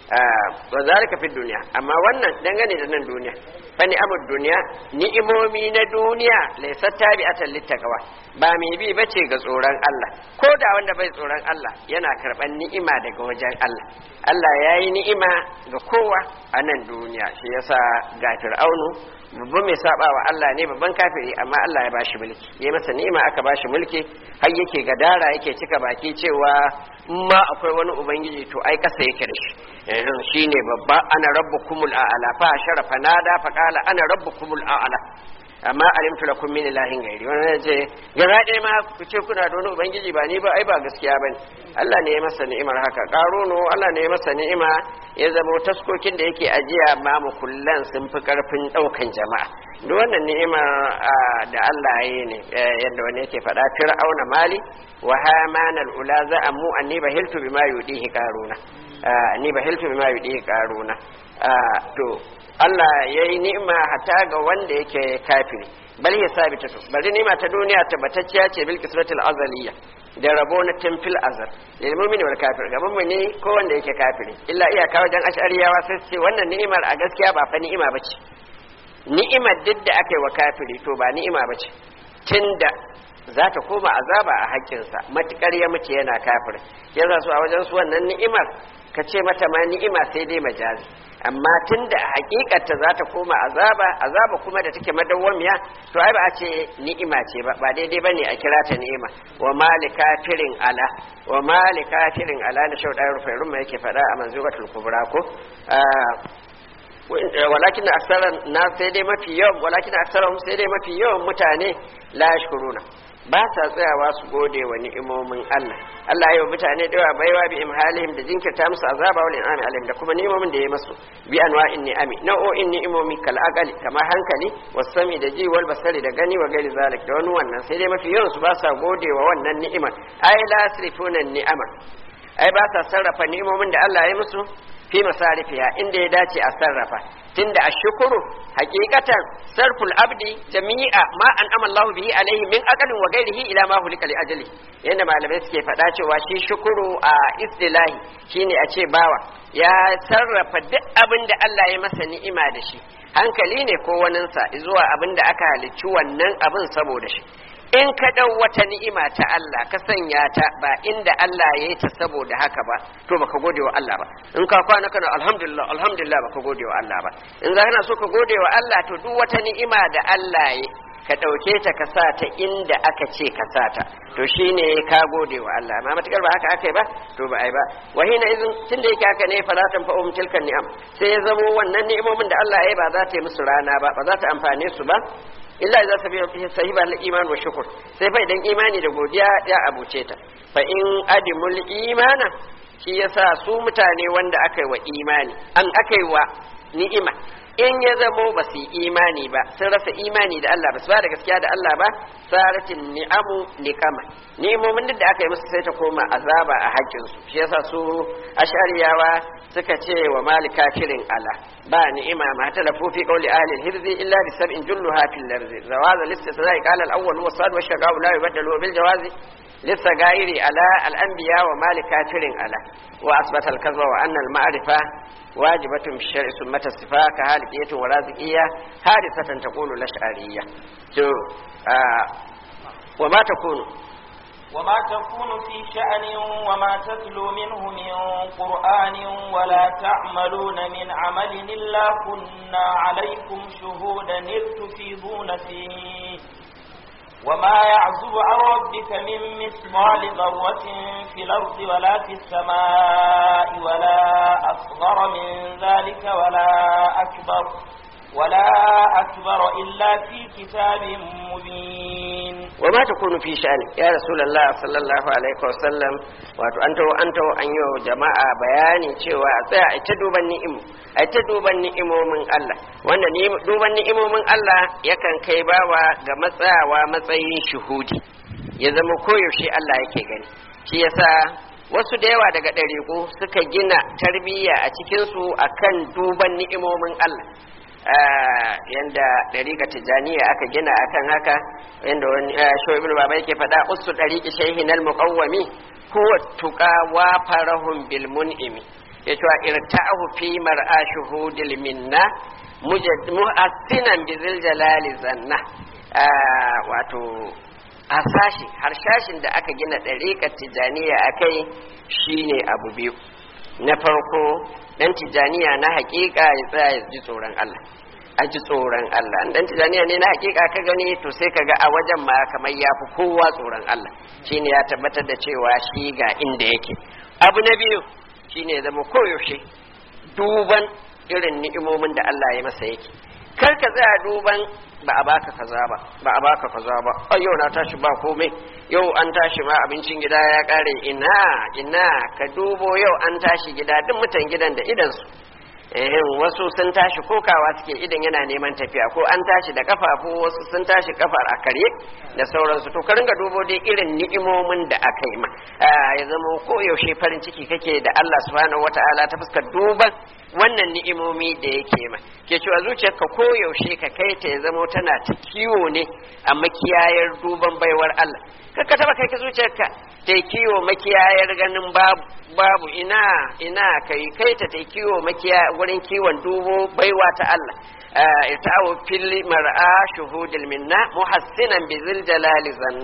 wa zalika fi duniya amma wannan dangane da nan duniya fa ni'amud duniya ni'imomi na duniya laysat tabi'atan littaqwa ba mai bi bace ga tsoron Allah ko da wanda bai tsoron Allah yana karban ni'ima daga wajen Allah Allah ya yi ni'ima ga kowa a nan duniya shi yasa ga fir'aunu babban mai saba wa Allah ne babban kafiri amma Allah ya bashi mulki ya masa ni'ima aka bashi mulki har yake gadara yake cika baki cewa in ma akwai wani ubangiji to ai kasa yake da shi yanzu shine babba ana rabbukumul a'la fa sharafa nada fa qala ana rabbukumul a'la amma alimtu lakum min ilahin gairi wannan ya ce gaba ɗaya ma ku ce kuna da wani ubangiji ba ni ba ai ba gaskiya bane Allah ne ya masa ni'imar haka ƙaruno Allah ne ya masa ni'ima ya zama taskokin da yake ajiya ma mukullan sun fi karfin ɗaukan jama'a duk wannan ni'imar da Allah ya yi ne yadda wani yake faɗa fir'auna mali wa hamana ula za'amu anni bahiltu bima yudihi qaruna anni bahiltu bima yudihi qaruna to Allah ya yi ni'ima hata ga wanda yake kafiri bal ya sabita to bari ni'ima ta duniya tabbatacciya ce bil kisratil azaliyya da rabo na temfil azal lil mu'mini wal kafir ga mu'mini ko wanda yake kafiri illa iyaka wajen ash'ariyawa sai ce wannan ni'imar a gaskiya ba fa ni'ima bace ni'imar duk da aka yi wa kafiri to ba ni'ima bace tunda za ta koma azaba a haƙƙinsa matukar ya mutu yana kafir yasa su a wajen su wannan ni'imar ka ce mata ma ni'ima sai dai majazi amma tun da hakikarta za ta koma azaba azaba kuma da take madawwamiya to ai ba a ce ni'ima ce ba ba daidai bane a kira ta ni'ima wa malika firin ala wa malika firin ala da shauɗa rufai rumma yake faɗa a manzubatul kubra ko walakin aksaran na sai dai mafi yawan walakin aksaran sai dai mafi yawan mutane la yashkuruna ba sa tsayawa su gode wa ni'imomin Allah Allah ya yi mutane da yawa baiwa bi imhalihim da jinkirta musu azaba wal in'ami alaihim da kuma ni'imomin da ya masu bi anwa'in ni'ami nau'o'in ni'imomi kal aqali kamar hankali wasami da ji wal basari da gani wa gairi zalik da wani wannan sai dai mafi yawan su ba sa gode wa wannan ni'imar ai la yasrifuna ni'ama ai ba sa sarrafa ni'imomin da Allah ya yi musu fi masarifiya inda ya dace a sarrafa tunda ashkuru hakikatan sarful abdi jami'a ma an amallahu bihi alaihi min aqalin wa ghairihi ila ma hulika li ajali yanda malamai suke faɗa cewa shi shukuru a istilahi shine a ce bawa ya sarrafa duk abin da Allah ya masa ni'ima da shi hankali ne ko waninsa zuwa abin da aka halicci wannan abin saboda shi in ka ɗau wata ni'ima ta Allah ka sanya ta ba inda Allah ya yi ta saboda haka ba to baka gode wa Allah ba in ka kwana kana alhamdulillah alhamdulillah baka gode wa Allah ba in za kana so ka gode wa Allah to duk wata ni'ima da Allah ya ka ɗauke ta ka sa ta inda aka ce ka sa ta to shine ka gode wa Allah amma matakar ba haka aka yi ba to ba ai ba wa hina izin tun da yake haka ne falatan fa um tilkan ni'am sai ya zamo wannan ni'imomin da Allah ya yi ba za ta yi musu rana ba ba za ta amfane su ba illa idza sabiha sahiba al-iman wa shukr sai fa idan imani da godiya ya abuce ta fa in adimul imana shi yasa su mutane wanda aka yi wa imani an aka yi wa ni'ima in ya zamo ba su yi imani ba sun rasa imani da Allah ba su ba da gaskiya da Allah ba saratin ni'amu niqama ni'imomin duk da aka yi musu sai ta koma azaba a hakkin su shi yasa su ashariyawa suka ce wa malika kirin ala ba ni'ima ma talafu fi qawli ahli al-hirzi illa bi sab'in julluha fil larzi zawaz al-istisna'i qala al-awwal huwa sad wa shaqa'u la yubaddalu bil jawazi للسجائر على الأنبياء ومال كافر على وأثبت الكذب وأن المعرفة واجبة في الشرع ثم الصفاء كهالكية ورازقية حادثة تقول الأشعرية آه وما تكون وما تكون في شأن وما تتلو منه من قرآن ولا تعملون من عمل إلا كنا عليكم شهودا إذ تفيضون فيه وما يعزب عن ربك من مثقال ذرة في الأرض ولا في السماء ولا أصغر من ذلك ولا أكبر ولا أكبر إلا في كتاب مبين وما تكون في شأن يا رسول الله صلى الله عليه وسلم wato an taho an taho an yi wa jama'a bayani cewa a tsaya a ta duban ni'imu a ta duban ni'imomin Allah wanda duban ni'imomin Allah yakan kai bawa ga matsayawa matsayin shuhudi ya zama koyaushe Allah yake gani shi yasa wasu da yawa daga ɗariƙu suka gina tarbiyya a cikinsu akan duban ni'imomin Allah yanda ɗariƙa tijaniya aka gina akan haka yanda wani shi ibn baba yake faɗa usu ɗariƙi shaihin al-muqawwami huwa tuqa wa farahum bil mun'imi yace wa irta'ahu fi mar'a shuhudil minna muhassinan bi zil jalali zanna wato hasashi harshashin da aka gina ɗariƙar tijaniya akai shine abu biyu na farko dan tijaniya na hakika ya tsaya ya ji tsoron Allah a ji tsoron Allah dan tijaniya ne na hakika ka gani to sai ka ga a wajen ma kamar ya fi kowa tsoron Allah shine ya tabbatar da cewa shi ga inda yake abu na biyu shine ya zama koyaushe duban irin ni'imomin da Allah ya masa yake kar ka tsaya duban ba a baka kaza ba ba a baka kaza ba ai yau na tashi ba komai yau an tashi ma abincin gida ya kare ina ina ka dubo yau an tashi gida duk mutan gidan da idan su eh wasu sun tashi kokawa suke idan yana neman tafiya ko an tashi da kafafu wasu sun tashi kafar a karye da sauransu to ka ringa dubo dai irin ni'imomin da aka yi ma ya zama ko yaushe farin ciki kake da Allah subhanahu wataala ta fuskar duban wannan ni'imomi da yake ma ke cewa zuciyarka ko yaushe ka kai ta ya zama tana ta kiwo ne a makiyayar duban baiwar Allah ka taba kai ka zuciyarka ta kiwo makiyayar ganin babu babu ina ina kai kai ta ta kiwo makiya wurin kiwon dubo baiwa ta Allah irta'u fil mar'a shuhudil minna muhassinan bi zil jalali zanna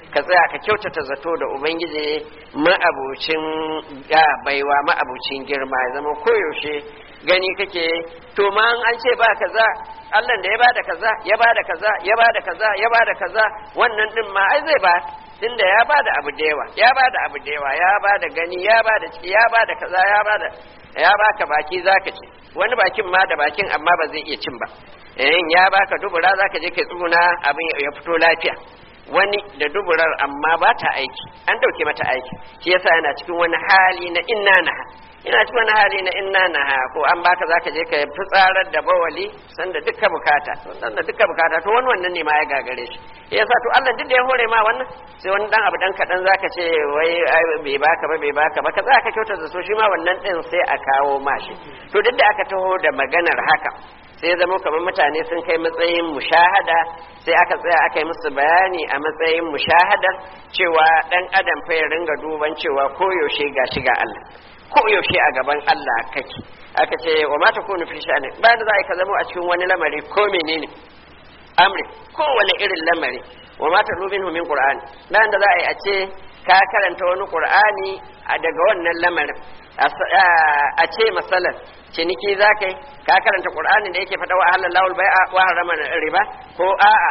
ka tsaya ka kyautata zato da ubangiji ma'abucin baiwa ma'abucin girma ya zama koyaushe gani kake to ma an ce ba kaza Allah da ya bada kaza ya bada kaza ya bada kaza ya bada kaza wannan din ma ai zai ba tunda ya bada abu da yawa ya bada abu da yawa ya bada gani ya bada ciki ya bada kaza ya bada ya baka baki zaka ci wani bakin ma da bakin amma ba zai iya cin ba eh ya baka dubura zaka je kai tsuna abin ya fito lafiya wani da duburar amma ba ta aiki an dauke mata aiki shi yasa yana cikin wani hali na inna na ina cikin wani hali na inna na ko an baka zaka je ka fitsarar da bawali sanda duka bukata sanda duka bukata to wani wannan ne ma ya gagare shi yasa to Allah duk da ya hore ma wannan sai wani dan abu dan kadan zaka ce wai bai baka ba bai baka ba ka zaka kyauta da so shi ma wannan din sai a kawo ma shi to duk da aka taho da maganar haka sai zama kamar mutane sun kai matsayin mushahada sai aka tsaya aka yi musu bayani a matsayin mushahadar cewa dan adam fa ya ringa duban cewa koyaushe ga shiga Allah koyaushe a gaban Allah kake aka ce wa ma takunu fi sha'ani bayan da za ka zama a cikin wani lamari ko menene amri kowane irin lamari wa ma tarubin min qur'ani bayan da za a yi a ce ka karanta wani qur'ani daga wannan lamarin a ce masalan ciniki za ka yi ka karanta qur'anin da yake faɗa wa halal lawul bai'a wa harama riba ko a'a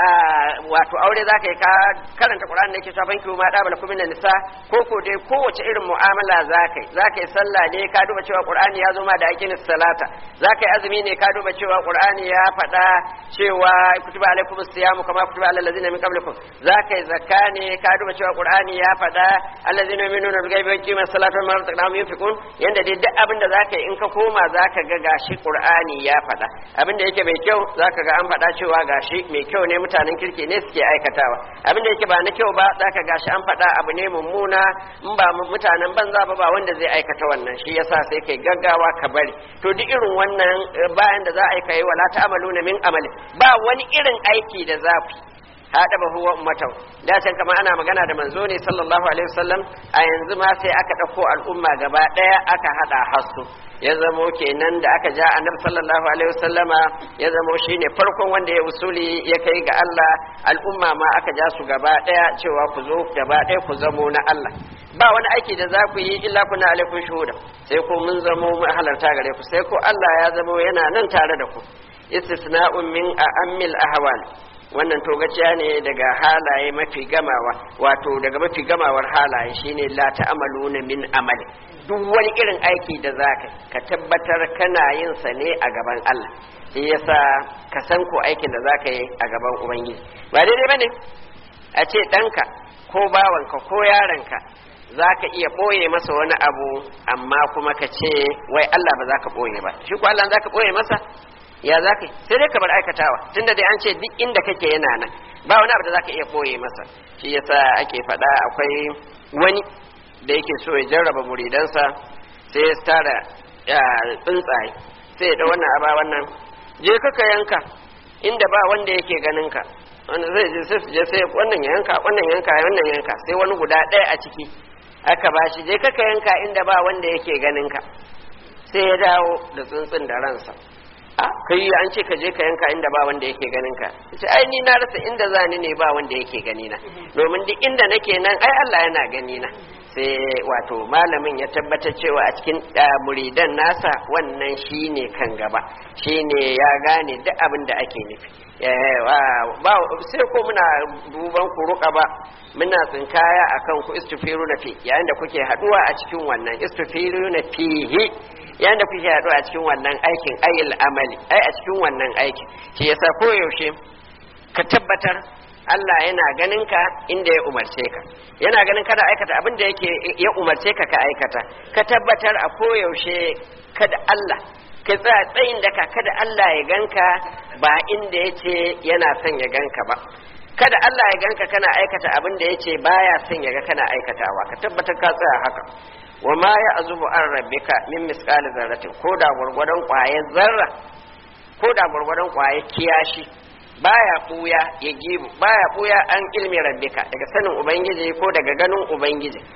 wato aure za ka yi ka karanta qur'anin da yake cewa banki ma da bala kuma nisa ko ko dai kowace irin mu'amala za ka yi za ka yi sallah ne ka duba cewa qur'ani ya zo ma da aqin salata za ka yi azumi ne ka duba cewa qur'ani ya faɗa cewa kutiba alaikum siyamu kama kutiba alal ladzina min qablikum za ka yi zakka ne ka duba cewa qur'ani ya faɗa alladzina yu'minuna bil ghaibi wa yuqimuna salata wa mimma razaqnahum yunfiqun yanda dai duk abin da za ka yi in ka koma za ka ga gashi qur'ani ya faɗa abin da yake mai kyau za ka ga an faɗa cewa gashi mai kyau ne mutanen kirki ne suke aikatawa abin da yake ba na kyau ba za ka gashi an faɗa abu ne mummuna in ba mutanen banza ba ba wanda zai aikata wannan shi yasa sai kai gaggawa ka bari to duk irin wannan bayan da za a yi kai wala ta'maluna min amali ba wani irin aiki da zafi hada ba huwa ummatan da can kama ana magana da manzo ne sallallahu alaihi wasallam a yanzu ma sai aka dauko al'umma gaba daya aka hada hasu ya zamo kenan da aka ja annabi sallallahu alaihi wasallama ya zamo shine farkon wanda ya usuli ya kai ga Allah al'umma ma aka ja su gaba daya cewa ku zo gaba daya ku zamo na Allah ba wani aiki da za ku yi illa kuna alaikum shuhuda sai ko mun zamo mu halarta gare ku sai ko Allah ya zamo yana nan tare da ku istisna'un min a'ammil ahwal wannan togaciya ne daga halaye mafi gamawa wato daga mafi gamawar halaye shine la ta'amaluna min amali duk wani irin aiki da zaka ka tabbatar kana yin sa ne a gaban Allah shi yasa ka san ko aikin da zaka yi a gaban ubangiji ba daidai bane a ce ɗanka ko bawanka ko yaronka za ka iya ɓoye masa wani abu amma kuma ka ce wai Allah ba za ka ɓoye ba shi ko Allah za ka ɓoye masa ya za ka sai dai ka bar aikatawa tunda dai an ce duk inda kake yana nan ba wani abu da za ka iya ɓoye masa shi yasa ake faɗa akwai wani da yake so ya jarraba muridansa sai ya tara tsuntsaye sai ya da wannan aba wannan je ka yanka inda ba wanda yake ganin ka wanda zai je sai je sai wannan yanka wannan yanka wannan yanka sai wani guda ɗaya a ciki aka ba shi je ka yanka inda ba wanda yake ganin ka sai ya dawo da tsuntsun da ransa a kai an ce ka je ka yanka inda ba wanda yake ganin ka sai ai ni na rasa inda zani ne ba wanda yake gani na domin duk inda nake nan ai Allah yana gani na sai wato malamin ya tabbatar cewa a cikin muridan nasa wannan shine kan gaba shine ya gane duk abin da ake nufi ba sai ko muna duban ku ruka ba muna tsinkaya akan ku istifiru na fi yayin da kuke haduwa a cikin wannan istifiru na fihi yayin da kuke haduwa a cikin wannan aikin ayil amali ai a cikin wannan aikin shi yasa koyaushe ka tabbatar Allah yana ganin ka inda ya umarce ka yana ganin kada aikata abin da yake ya umarce ka ka aikata ka tabbatar a koyaushe kada Allah ka tsaya tsayin daka kada Allah ya ganka ba inda yace yana son ya ganka ba kada Allah ya ganka kana aikata abin da yace baya son ya ga kana aikatawa ka tabbatar ka tsaya haka wa ma ya azubu an rabbika min misqali zarratin ko da gurgurdan kwayar zarra ko da gurgurdan kwayar kiyashi baya buya ya gibu baya buya an ilmi rabbika daga sanin ubangiji ko daga ganin ubangiji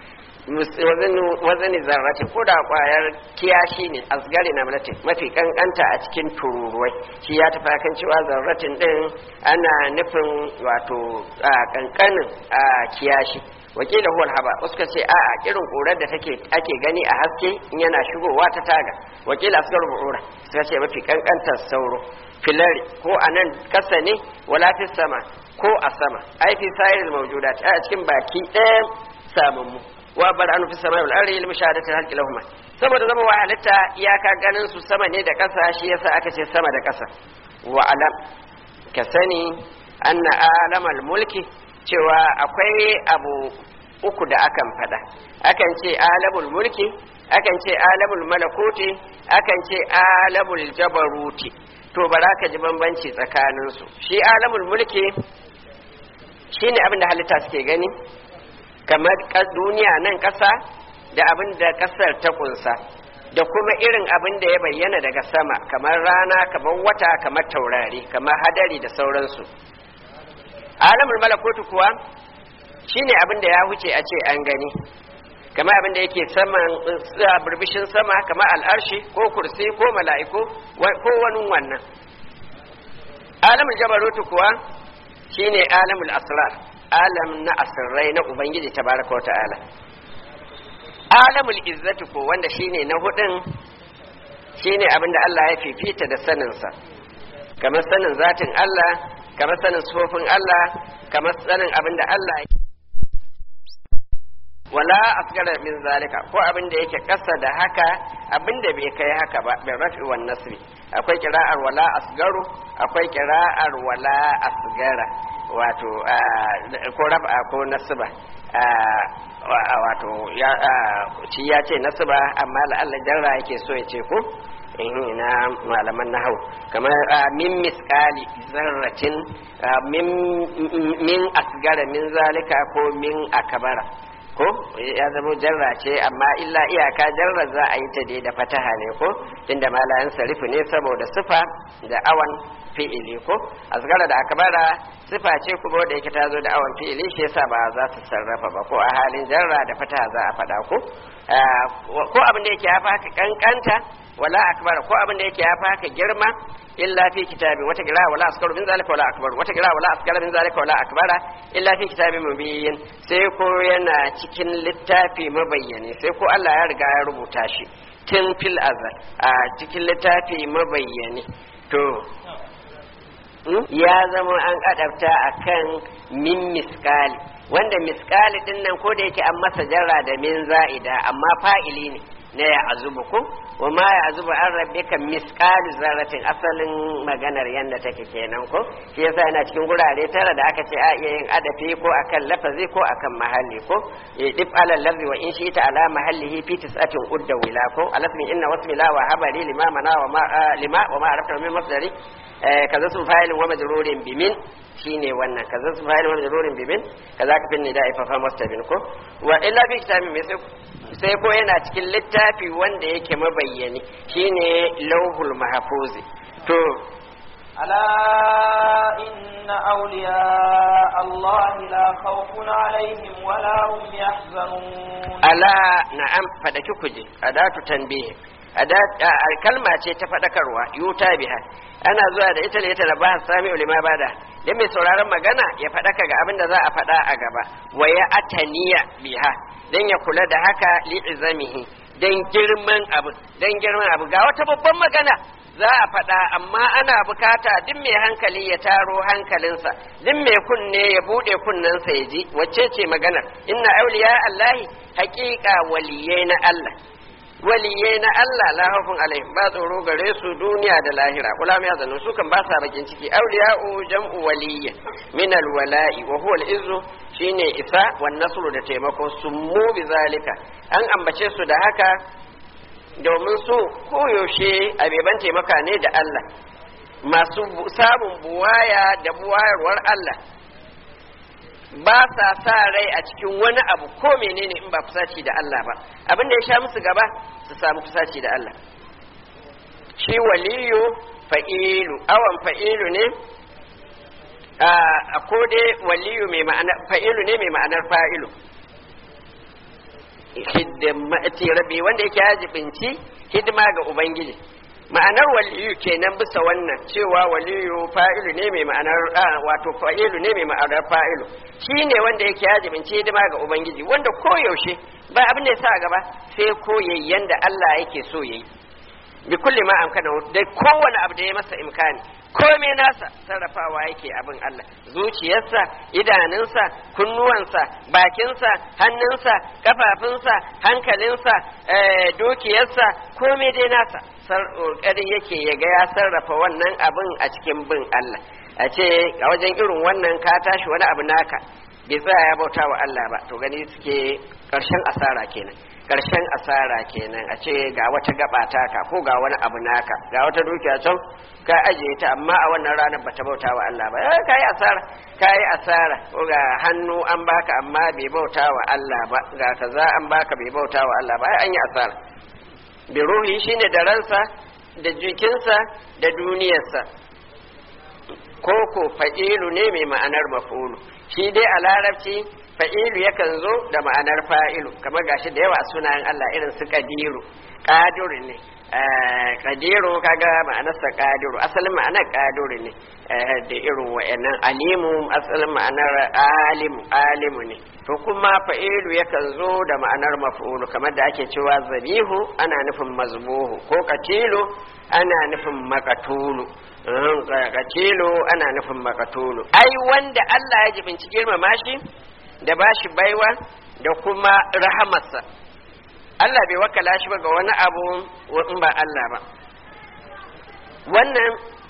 wazani zarrati ko da kwayar kiyashi ne asgari na malatin mafi kankanta a cikin tururuwai shi ya tafi kan cewa zarratin din ana nufin wato kankanin kiyashi wakila huwal haba wasu ka ce a a irin ƙurar da take ake gani a haske in yana shigowa ta taga wakila asgar bu'ura suka ce mafi kankantar sauro filari ko a nan kasa ne wala fi sama ko a sama ai fi sayar mawjudat a cikin baki ɗaya samammu wa bar anu fi sama wal ardi lil mushahadati halqi lahum saboda zama wa halitta iyaka ganin su sama ne da kasa shi yasa aka ce sama da kasa wa alam ka sani anna alamal mulki cewa akwai abu uku da akan fada akan ce alamul mulki akan ce alamul malakuti akan ce alamul jabaruti to bara ka ji bambanci tsakaninsu shi alamul mulki shine abin da halitta suke gani kamar duniya nan ƙasa da abin da ƙasar ta kunsa da kuma irin abin da ya bayyana daga sama kamar rana kamar wata kamar taurari kamar hadari da sauransu alamul malakutu kuwa shine abin da ya wuce a ce an gani kamar abin da yake saman burbishin sama kamar al'arshi ko kursi ko mala'iku ko wani wannan alamul jabarutu kuwa shine alamul asrar alam na asirrai na ubangiji tabaraka ta'ala alamul izzatu ko wanda shine na hudun shine abin da Allah ya fifita da saninsa kamar sanin zatin Allah kamar sanin sufofin Allah kamar sanin abin da Allah ya wala asgara min zalika ko abin da yake kasa da haka abin da bai kai haka ba bin rafi wan nasri akwai kira'ar wala asgaru akwai kira'ar wala asgara wato ko rafa ko nasba wato ya ci ya ce nasba amma la'alla jarra yake so ya ce ko na malaman nahau kamar min miskali zarratin min asgara min zalika ko min akabara ko ya zama jarra ce amma illa iyaka jarra za a yi ta dai da fataha ne ko tunda malayan sarifu ne saboda sifa da awan fi'ili ko asgara da akbara sifa ce kuma wanda yake ta zo da awan fi'ili shi yasa ba za su sarrafa ba ko a halin jarra da fataha za a faɗa ko ko abin da yake hafa haka kankanta wala akbar ko abin da yake hafa haka girma illa fi kitabi wata gira wala askaru min zalika wala akbar wata gira wala askara min zalika wala akbara illa fi kitabi mubin sai ko yana cikin littafi mabayyane sai ko Allah ya riga ya rubuta shi tun fil azal a cikin littafi mabayyane to ya zama an adabta akan min miskali wanda miskali din nan ko da yake an masa jarra da min za'ida amma fa'ili ne na ya azubu ko wa ma ya azubu an rabbika miskalu zarratin asalin maganar yanda take kenan ko shi yasa yana cikin gurare tara da aka ce a iya yin adafi ko akan lafazi ko akan mahalli ko ya dif ala lafzi wa in shi ta ala mahallihi fi tis'atin udda wila ko alasmi inna wasmi la wa habari lima mana wa ma lima wa ma arafta min masdari kaza sun fa'ilin wa majrurin bimin shine wannan kaza sun fa'ilin wa majrurin bimin kaza ka finni da ifafa mustabin ko wa illa fi kitabin mai sai sai ko yana cikin littafi wanda yake mabayyani shine lauhul mahfuzi to ألا إن أولياء الله لا خوف عليهم ولا هم يحزنون ألا نعم فدك كجي أداة تنبيه kalma ce ta faɗakarwa yuta biha ana zuwa da ita ne ta da ba sami ulima bada dan mai sauraron magana ya faɗaka ga abin da za a faɗa a gaba wa ya ataniya biha dan ya kula da haka li izamihi dan girman abu dan girman abu ga wata babban magana za a faɗa amma ana bukata duk mai hankali ya taro hankalinsa duk mai kunne ya buɗe kunnensa ya ji wacce ce maganar inna auliya allahi haƙiƙa waliyai na allah waliyai na Allah la haufun alaihim ba tsoro gare su duniya da lahira kula mai zanu su kan ba sa bakin ciki awliya'u jam'u waliyya min alwala'i wa huwa al-izzu shine isa wan nasru da taimako summu bi zalika an ambace su da haka domin su koyaushe abeban taimaka ne da Allah masu samun buwaya da buwayarwar Allah ba sa sa rai a cikin wani abu ko menene in ba kusaci da Allah ba abin da ya sha musu gaba su samu kusaci da Allah shi waliyu fa'ilu awan fa'ilu ne a ko dai waliyu mai ma'anar fa'ilu ne mai ma'anar fa'ilu hidimati rabbi wanda yake ya jibinci hidima ga ubangiji ma'anar waliyu kenan bisa wannan cewa waliyu fa'ilu ne mai ma'anar wato fa'ilu ne mai ma'anar fa'ilu shine wanda yake ya jibinci hidima ga ubangiji wanda koyaushe ba abin da ya sa gaba sai koyayyen da Allah yake so yayi bi kulli ma amkana da kowane abu da ya masa imkani komai nasa sarrafawa yake abin Allah zuciyarsa idanunsa kunnuwansa bakinsa hannunsa kafafunsa hankalinsa dukiyarsa komai dai nasa ƙoƙari yake ya ga ya sarrafa wannan abin a cikin bin Allah a ce a wajen irin wannan ka tashi wani abu naka bai tsaya ya bauta wa Allah ba to gani suke ƙarshen asara kenan karshen asara kenan a ce ga wata gaba taka ko ga wani abu naka ga wata dukiya can ka ajiye ta amma a wannan ranar bata bauta wa Allah ba eh kai asara kai asara ko ga hannu an baka amma bai bauta wa Allah ba ga kaza an baka bai bauta wa Allah ba ai an yi asara bi ruhi shine da ransa da jikinsa da duniyarsa koko fa'ilu ne mai ma'anar mafulu shi dai a larabci fa'ilu yakan zo da ma'anar fa'ilu kamar gashi da yawa sunayen Allah irin su kadiru kadiru ne kadiru kaga ma'anarsa kadiru asalin ma'anar kadiru ne da irin wa'annan alimu asalin ma'anar alimu alimu ne to kuma fa'ilu yakan zo da ma'anar maf'ulu kamar da ake cewa zabihu ana nufin mazbuhu ko katilu ana nufin makatulu katilu ana nufin makatulu ai wanda Allah ya jibinci girmama shi da ba shi baiwa da kuma rahamarsa Allah bai wakala shi ba ga wani abu in ba Allah ba wannan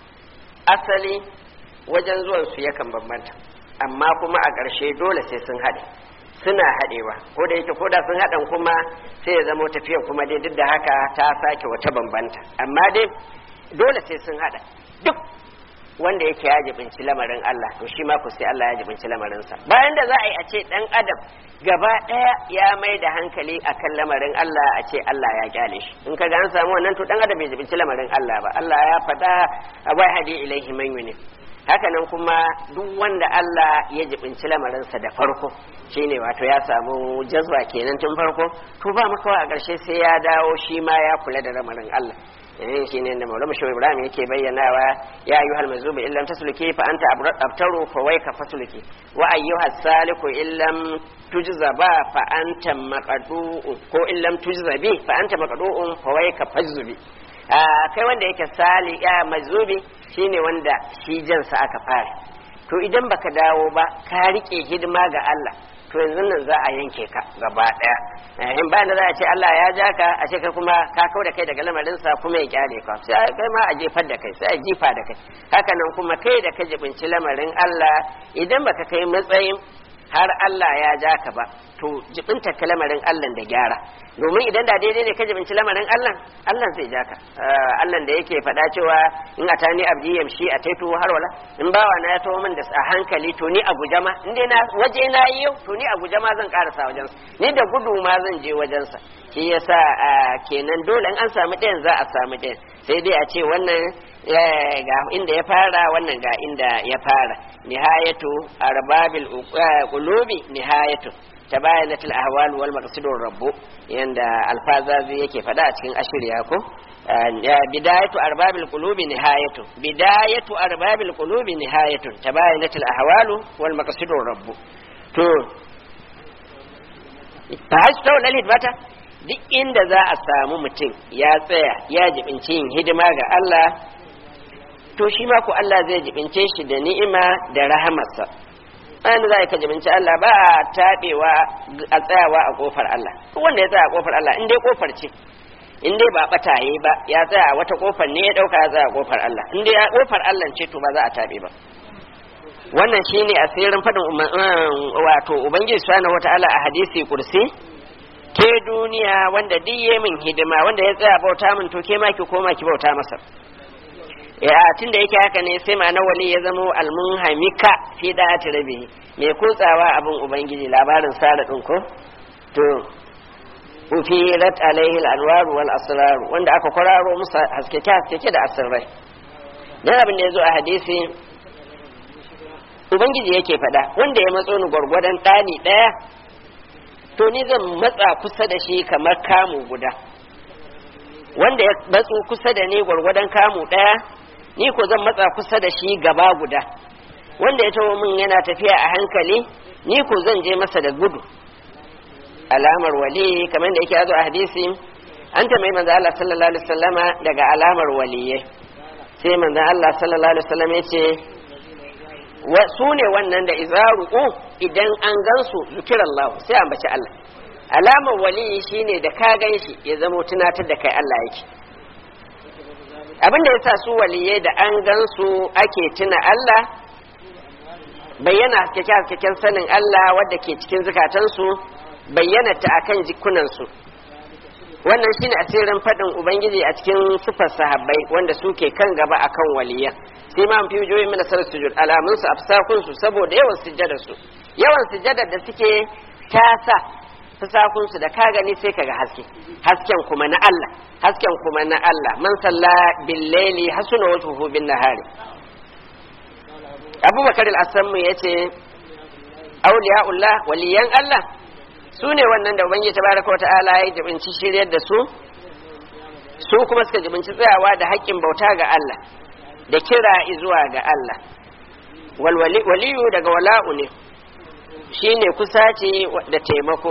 asali wajen zuwan su yakan bambanta amma kuma a ƙarshe dole sai sun haɗe suna haɗewa ko da yake ko da sun haɗan kuma sai ya zama tafiyar kuma dai duk da haka ta sake wata bambanta amma dai dole sai sun haɗa duk wanda yake ya jibinci lamarin Allah to shi ma ku sai Allah ya jibinci lamarinsa bayan da za a yi a ce dan adam gaba daya ya mai da hankali akan lamarin Allah a ce Allah ya kyale shi in kaga an samu wannan to dan adam bai jibinci lamarin Allah ba Allah ya faɗa abai hadi ilaihi man yuni haka nan kuma duk wanda Allah ya jibinci lamarinsa da farko shine wato ya samu jazba kenan tun farko to ba makawa a ƙarshe sai ya dawo shi ma ya kula da lamarin Allah eh shine da Maulana Shehu Ibrahim yake bayyanawa ya ayyuhal mazlubi illam tasluki fa anta abtaru fa wayka fasluki wa ayyuhas saliku illam tujza ba fa anta maqadu ko illam tujza bi fa anta maqdu'un fa wayka fajzubi kai wanda yake sali ya mazlubi shine wanda shi jansa aka fara to idan baka dawo ba ka rike hidima ga Allah to yanzu nan za a yanke ka gaba daya in bayan da za a ce Allah ya ja ka a ce kai kuma ka kau da kai daga lamarin sa kuma ya kyale ka sai kai ma a jefar da kai sai a jifa da kai haka nan kuma kai da ka jibinci lamarin Allah idan baka kai matsayin har Allah ya ja ka ba to jibinta ka lamarin Allah da gyara domin idan da daidai ne ka jibinci lamarin Allah Allah zai ja ka Allah da yake faɗa cewa in a tani abdi yamshi a taitu har wala in bawa na ya taho min da a hankali to ni a guje ma in dai na waje na yi yau to ni a guje ma zan karasa wajen ni da gudu ma zan je wajen sa shi yasa kenan dole in an samu ɗayan za a samu ɗayan sai dai a ce wannan ga inda ya fara wannan ga inda ya fara nihayatu arbabil qulubi nihayatu tabayanatul ahwal wal maqsidur rabbu yanda alfazazi yake fada a cikin ashiriya ko bidayatu arbabil qulubi nihayatu bidayatu arbabil qulubi nihayatu tabayanatul ahwal wal maqsidur rabbu to ta hasta wal bata duk inda za a samu mutum ya tsaya ya jibinci yin hidima ga Allah to shi ma ku Allah zai jibince shi da ni'ima da rahamarsa bayan da za ka jibinci Allah ba a taɓewa a tsayawa a ƙofar Allah wanda ya tsaya a ƙofar Allah in dai ƙofar ce in dai ba ɓataye ba ya tsaya a wata ƙofar ne ya ɗauka ya tsaya a ƙofar Allah in dai ƙofar Allah ce to ba za a taɓe ba wannan shine asirin faɗin wato ubangiji subhanahu wataala a hadisi kursi ke duniya wanda duk ya min hidima wanda ya tsaya bauta min to ke ma ki koma ki bauta masa ya tun da yake haka ne sai ma'ana wali ya zamo almunhamika fi da'ati rabi mai kutsawa abin ubangiji labarin sara din ko to ufirat alaihi al-anwar wal asrar wanda aka kwararo musa haskeke haskeke da asirrai dan abin da yazo a hadisi ubangiji yake faɗa wanda ya matso ni gwargwadon ɗani ɗaya to ni zan matsa kusa da shi kamar kamu guda wanda ya matso kusa da ni gwargwadon kamu ɗaya ni ko zan matsa kusa da shi gaba guda wanda ya taho min yana tafiya a hankali ni ko zan je masa da gudu alamar wali kamar da yake yazo a hadisi an tambayi manzo Allah sallallahu alaihi wasallama daga alamar waliyai sai manzo Allah sallallahu alaihi wasallam ya ce su ne wannan da izaru idan an gansu zikirallah sai an baci Allah alamar waliyi shine da ka gan shi ya zama tunatar da kai Allah yake abin da yasa su waliyai da an gansu ake tuna Allah bayyana haskeken sanin Allah wadda ke cikin zukatansu bayyana ta akan jikunansu wannan shine asirin faɗin ubangiji a cikin sifar sahabbai wanda suke kan gaba akan waliya sai ma fi joyi mana sarar sujud alamun su afsakun su saboda yawan sujjadar su yawan sujjadar da suke tasa fasakun su da ka gani sai kaga haske hasken kuma na Allah hasken kuma na Allah man salla bil laili hasuna wajhuhu bin nahari abubakar al-asammu yace auliya'ullah waliyan Allah su ne wannan da ubangiji tabaraka wa ta'ala ya jibinci shiryar da su su kuma suka jibinci tsayawa da haƙƙin bauta ga Allah da kira zuwa ga Allah waliyu daga wala'u ne shine kusaci da taimako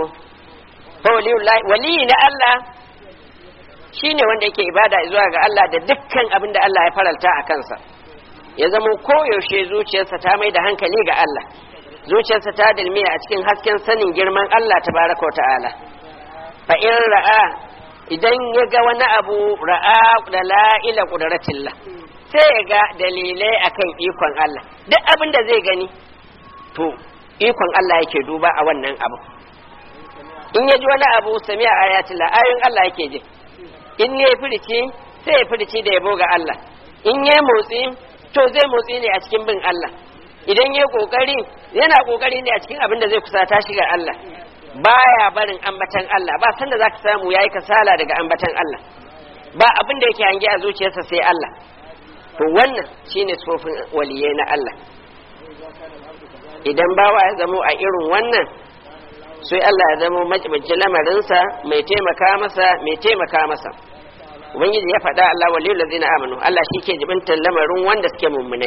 waliyi na Allah shine wanda yake ibada zuwa ga Allah da dukkan abin da Allah ya faralta a kansa ya zama koyaushe zuciyarsa ta mai da hankali ga Allah zuciyarsa ta dalmiya a cikin hasken sanin girman Allah tabaraka ta'ala fa in ra'a idan ya ga wani abu ra'a da la'ila qudratillah sai ya ga dalilai akan ikon Allah duk abin da zai gani to ikon Allah yake duba a wannan abu in ya ji wani abu sami'a ayatillah ayoyin Allah yake ji in ya firici sai ya firici da yabo ga Allah in ya motsi to zai motsi ne a cikin bin Allah idan ya kokari yana kokari ne a cikin abin da zai kusata shi ga Allah baya barin ambatan Allah ba sanda zaka samu yayi kasala daga ambatan Allah ba abin da yake hange a zuciyarsa sai Allah to wannan shine tsofin waliyai na Allah idan bawa ya zamo a irin wannan sai Allah ya zamo macibincin lamarinsa mai taimaka masa mai taimaka masa ubangiji ya faɗa Allah waliyul ladzina amanu Allah shi ke jibintar lamarin wanda suke mummunai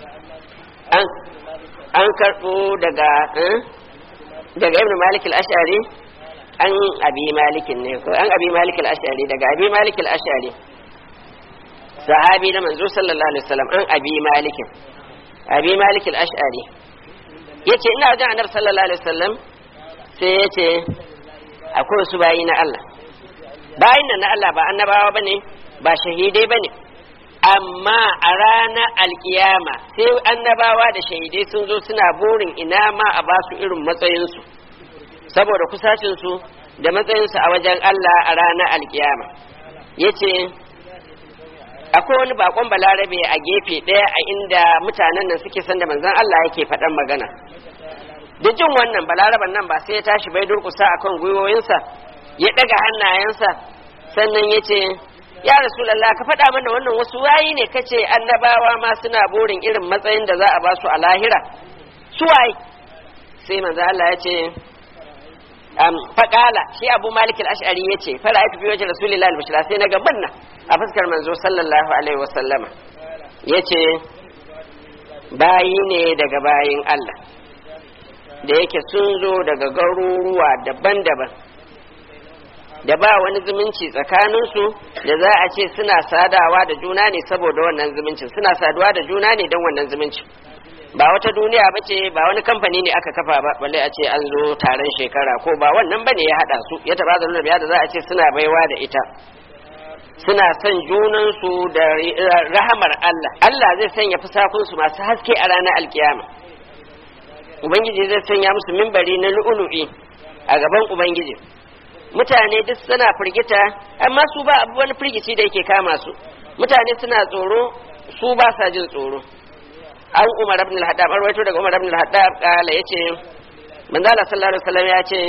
an an karɓo daga daga ibn malik al-ash'ari an abi malikin ne ko an abi malik al-ash'ari daga abi malik al-ash'ari sahabi na manzo sallallahu alaihi wasallam an abi malik abi malik al-ash'ari yace ina wajen annabi sallallahu alaihi wasallam sai yace akwai wasu bayi na Allah bayin nan na Allah ba annabawa bane ba shahidai bane amma a ranar alkiyama sai annabawa da shahidai sun zo suna burin ina ma a ba su irin matsayinsu saboda kusacinsu da matsayinsu a wajen Allah a ranar alkiyama ya ce akwai wani bakon balarabe a gefe ɗaya a inda mutanen nan suke san da manzan Allah yake faɗan magana da jin wannan balaraban nan ba sai ya tashi bai durkusa akan gwiwoyinsa ya ɗaga hannayensa sannan ya ce ya rasulallah ka faɗa mana wannan wasu wayi ne kace annabawa ma suna burin irin matsayin da za a ba su a lahira su waye sai manzo Allah ya ce um, faƙala shi abu malik al-ash'ari ya ce fara aiki fi wajen rasulillah al-bashira sai na gaban nan a fuskar manzo sallallahu alaihi wa sallama ya ce bayi ne daga bayin Allah da yake sun zo daga garuruwa daban-daban da ba wani zumunci tsakaninsu da za a ce suna sadawa da juna ne saboda wannan zumuncin suna saduwa da juna ne don wannan zumuncin ba wata duniya ba ce ba wani kamfani ne aka kafa ba balle a ce an zo taron shekara ko ba wannan ba ne ya haɗa su ya taɓa zaune biya da za a ce suna baiwa da ita suna son junansu da rahamar Allah Allah zai sanya fusakunsu masu haske a ranar alkiyama ubangiji zai sanya musu mimbari na lu'ulu'i a gaban ubangiji mutane duk suna firgita amma su ba abu wani firgici da yake kama su mutane suna tsoro su ba sa jin tsoro an umar ibn al-haddab an rawaito daga umar ibn al-haddab kala yace manzo Allah sallallahu alaihi wasallam ya ce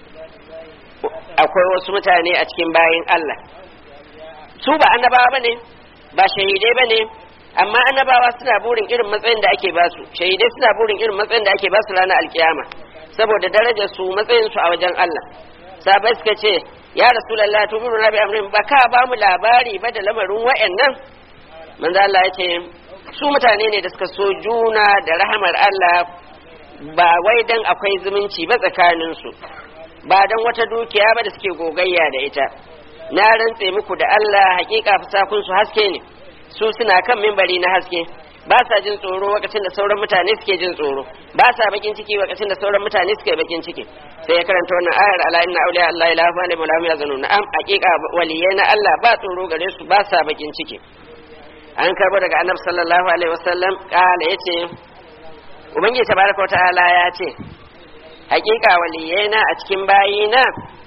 akwai wasu mutane a cikin bayin Allah su ba annabawa bane ba shahidai bane amma annabawa suna burin irin matsayin da ake basu shahidai suna burin irin matsayin da ake basu ranar alkiyama saboda darajar su matsayin su a wajen Allah sabai suka ce ya rasulullahi to mun rabi amrin ba ka ba mu labari ba da lamarin wayannan manzo Allah ya ce su mutane ne da suka so juna da rahamar Allah ba wai dan akwai zumunci ba tsakanin su ba dan wata dukiya ba da suke gogayya da ita na rantse muku da Allah hakika fasakun su haske ne su suna kan mimbari na haske ba sa jin tsoro lokacin da sauran mutane suke jin tsoro ba sa bakin ciki lokacin da sauran mutane suke bakin ciki sai ya karanta wannan ayar ala inna awliya Allah la ilaha illa huwa yazunu na'am hakika waliyai na Allah ba tsoro gare su ba sa bakin ciki an karbo daga annabi sallallahu alaihi wasallam kala yace ubangiji tabaraka ta'ala ya ce hakika waliyai na a cikin bayina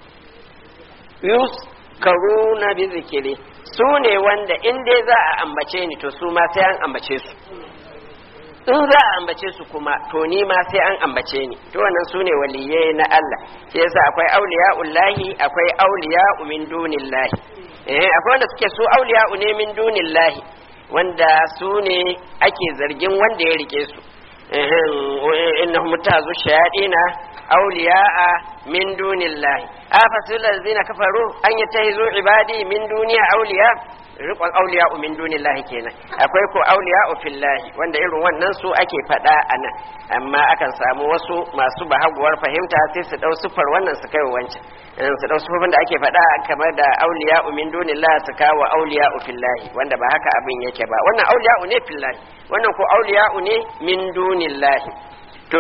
yus karuna bi zikiri su ne wanda in dai za a ambace ni to su ma sai an ambace su in za a ambace su kuma to ni ma sai an ambace ni to wannan su ne waliyai na Allah shi yasa akwai auliya'ullahi akwai auliya'u min dunillahi eh akwai wanda suke su auliya'u ne min dunillahi wanda su ne ake zargin wanda ya rike su innahum mutazu shayadina awliya'a min dunillahi afasul ladzina kafaru an yatahizu ibadi min duniya awliya riqon awliya min dunillahi kenan akwai ko awliya fillahi wanda irin wannan su ake fada anan amma akan samu wasu masu bahaguwar fahimta sai su dau sufar wannan su kai wancan su dau sufofin da ake fada kamar da awliya min dunillahi su kawo awliya fillahi wanda ba haka abin yake ba wannan awliya ne fillahi wannan ko awliya ne min dunillahi to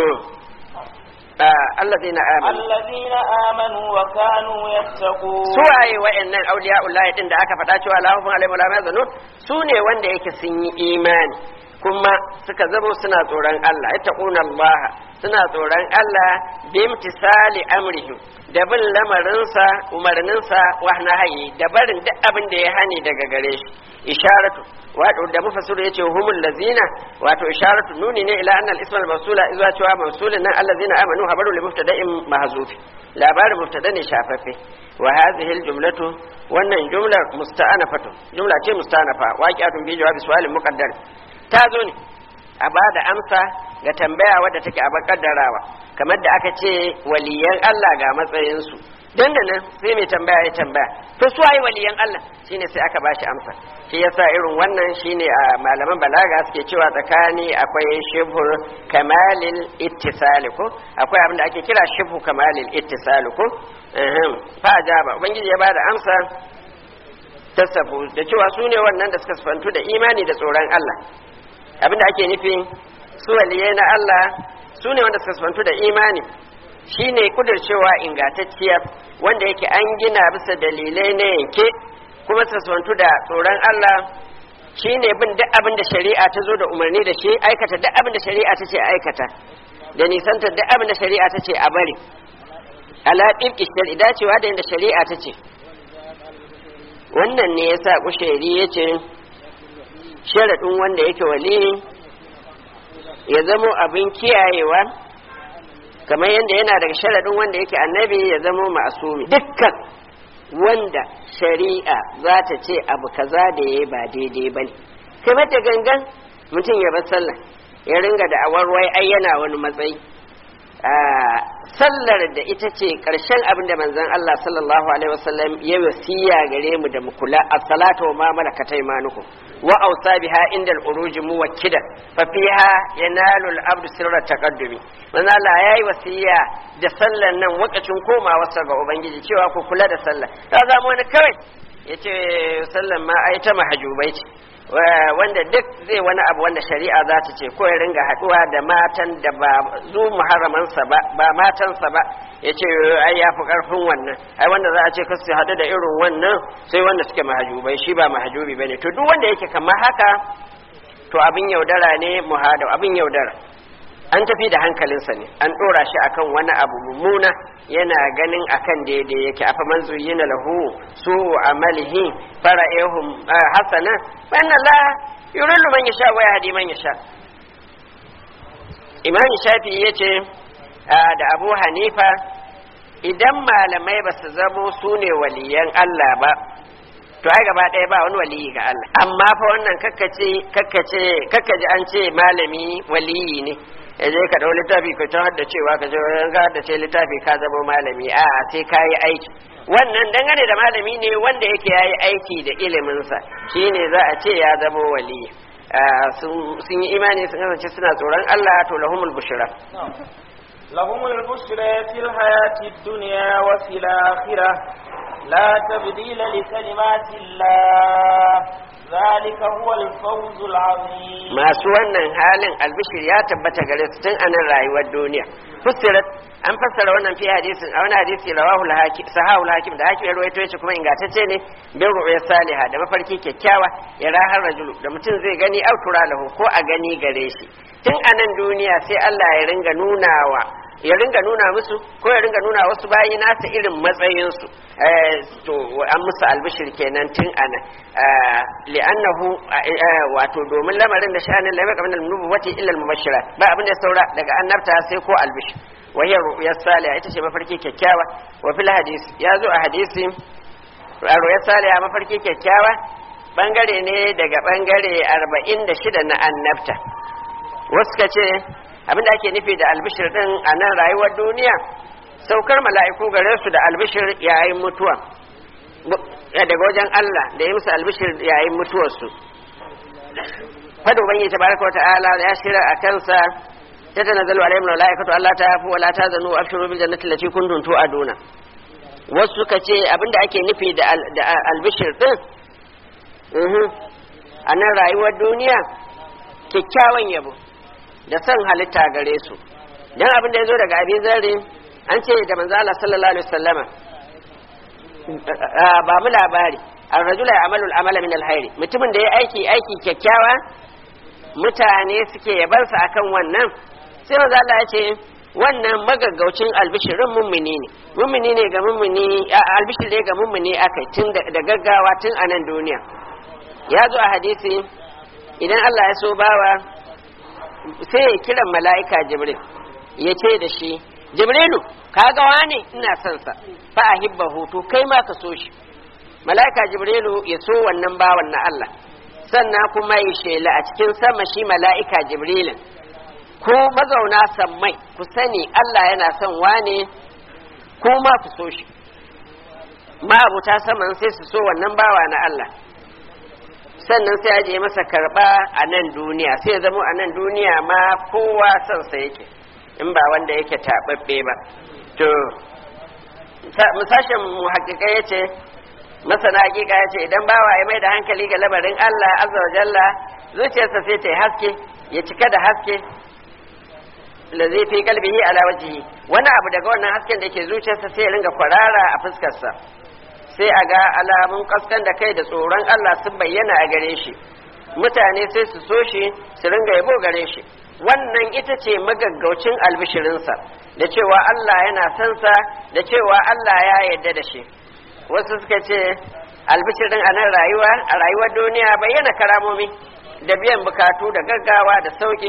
الذين آمنوا الذين آمنوا وكانوا يتقون suwaye wa'annan auliya'ullahi din da aka faɗa cewa lahum alaihim wala yazunun su ne wanda yake sun yi imani kuma suka zamo suna tsoron Allah yattaquna Allah suna tsoron Allah bimtisali amrihi da bin lamarinsa umarninsa wa nahayi da barin duk abin da ya hani daga gare shi isharatu wato da mufassiru yace humul lazina wato isharatu nuni ne ila annal ismal mawsula izwa cewa mawsulun nan allazina amanu habaru li mubtada'in mahzufi labarin mubtada ne shafaffe wa hadhihi al jumlatu wannan jumlar musta'anafatu jumla ce musta'anafa waqi'atun bi jawabi su'alin muqaddar ta zo ne a ba da amsa ga tambaya wadda take a kaddarawa kamar da aka ce waliyan Allah ga matsayinsu dan da nan sai mai tambaya ya tambaya to su ai waliyan Allah shine sai aka bashi amsa shi yasa irin wannan shine a malaman balaga suke cewa tsakani akwai shibhur kamalil ittisali ko akwai abin da ake kira shibhu kamalil ittisali ko fa ajaba ubangiji ya bada amsa tasafu da cewa su ne wannan da suka sifantu da imani da tsoron Allah abin da ake nufi su waliyai na Allah su ne wanda suka sifantu da imani shine kudircewa ingantacciya wanda yake an gina bisa dalilai na yanke kuma sassantu da tsoron Allah shine bin duk abin da shari'a ta zo da umarni da shi aikata duk abin da shari'a ta ce aikata da nisanta duk abin da shari'a ta ce a bari ala ɗirki shari'a dacewa da yadda shari'a ta ce wannan ne yasa kusheri ya ce sharaɗin wanda yake wali ya zamo abin kiyayewa kamar yadda yana daga sharaɗin wanda yake annabi ya zama ma'asumi dukkan wanda shari'a za ta ce abu kaza da ya ba daidai ba ne kamar da gangan mutum ya bar sallah ya ringa da awarwai ai yana wani matsayi sallar da ita ce ƙarshen abin da manzon Allah sallallahu alaihi wasallam ya wasiya gare mu da mu kula as-salatu wa ma malakat aymanukum wa awsa biha inda al-uruj muwakkida fa fiha yanalu al-abdu sirra taqaddumi manzon Allah yayi wasiya da sallar nan wakacin komawa sa ga ubangiji cewa ku kula da sallah ta zama wani kawai yace sallar ma ai ta mahajubai ce wanda duk zai wani abu wanda shari'a za ta ce ko ya ringa haɗuwa da matan da ba zu muharramansa ba ba matansa ba ya ce ai ya fi ƙarfin wannan ai wanda za a ce kasu haɗu da irin wannan sai wanda suke mahajubai shi ba mahajubi ba ne to duk wanda yake kamar haka to abin yaudara ne muhadau abin yaudara an tafi da hankalinsa ne an ɗora shi akan wani abu mummuna yana ganin akan daidai yake afa man zuyyina lahu su amalihi fara'ihum hasana fa inna la yurillu man yasha wa yahdi man yasha imam shafi yace da abu hanifa idan malamai ba su zamo su ne waliyan Allah ba to ai gaba ɗaya ba wani waliyi ga Allah amma fa wannan kakkace kakkace kakkaji an ce malami waliyi ne ya je ka dau littafi ka ta da cewa ka je ga da ce littafi ka zama malami a sai ka yi aiki wannan dangane da malami ne wanda yake yayi aiki da iliminsa shine za a ce ya zama waliyi sun yi imani sun kasance suna tsoron Allah to lahumul bushra لهم البشرى في الحياة الدنيا وفي الآخرة لا تبديل لكلمات الله ذلك هو الفوز العظيم masu wannan halin albishir ya tabbata gare su tun anan rayuwar duniya fusirat an fassara wannan fi hadisin a wani hadisi rawahul hakim sahahul hakim da hakim ya rawaito shi kuma ingantacce ne bin ru'ya salihah da mafarki kyakkyawa ya rahar rajulu da mutum zai gani autura lahu ko a gani gare shi tun anan duniya sai Allah ya ringa nunawa ya ringa nuna musu ko ya ringa nuna wasu bayi nasa irin matsayinsu to an musu albishir kenan tun ana li'annahu wato domin lamarin da sha'anin lamar kamar nubuwati illa al-mubashira ba abin da saura daga annabta sai ko albishir wahiyar ru'yar saliha ita ce mafarki kyakkyawa wa fil hadis ya zo a hadisi ru'yar saliha mafarki kyakkyawa bangare ne daga bangare 46 na annabta wasu ka ce abinda ake nufi da albishir din a nan rayuwar duniya saukar mala'iku gare su da albishir yayin mutuwa daga wajen Allah da ya musu albishir yayin mutuwarsu fado banyi tabaraka wata'ala ya shira a kansa ta tanazzalu alaihim malaikatu Allah ta yafu wala ta zanu abshiru bil jannati allati kuntum tu'aduna wasu suka ce abinda ake nufi da albishir din a nan rayuwar duniya kyakkyawan yabo da son halitta gare su dan abin da ya zo daga abin zare an ce da manzo Allah sallallahu alaihi wasallama ba mu labari ar-rajula ya'malu al-amala min al-hayri mutumin da ya aiki aiki kyakkyawa mutane suke yabansa akan wannan sai manzo Allah ya ce wannan magaggaucin albishirin mummuni ne mummuni ne ga mummuni albishir ne ga mummuni akai tun da gaggawa tun a nan duniya ya zo a hadisi idan Allah ya so bawa sai ya kiran mala'ika jibril ya ce da shi jibrilu kaga wane ina son sa fa ahibba hutu kai ma ka so shi mala'ika jibrilu ya so wannan bawan na Allah sannan kuma ya shela a cikin sama shi mala'ika jibrilin ko mazauna sammai ku sani Allah yana son wane ko ma ku so shi ma abuta saman sai su so wannan bawa na Allah sannan sai aje masa karba a nan duniya sai ya zama a nan duniya ma kowa son sa yake in ba wanda yake taɓaɓɓe ba to musashen mu hakika ya ce masana hakika ya ce idan bawa ya mai da hankali ga labarin Allah azza wa jalla zuciyarsa sai ta yi haske ya cika da haske da zai fi kalbihi ala wajihi wani abu daga wannan hasken da ke zuciyarsa sai ya ringa kwarara a fuskarsa sai a ga alamun kaskan da kai da tsoron Allah sun bayyana a gare shi mutane sai su so shi su ringa yabo gare shi wannan ita ce magaggaucin albishirinsa da cewa Allah yana son sa da cewa Allah ya yarda da shi wasu suka ce albishirin a nan rayuwa a rayuwar duniya bayyana karamomi da biyan bukatu da gaggawa da sauki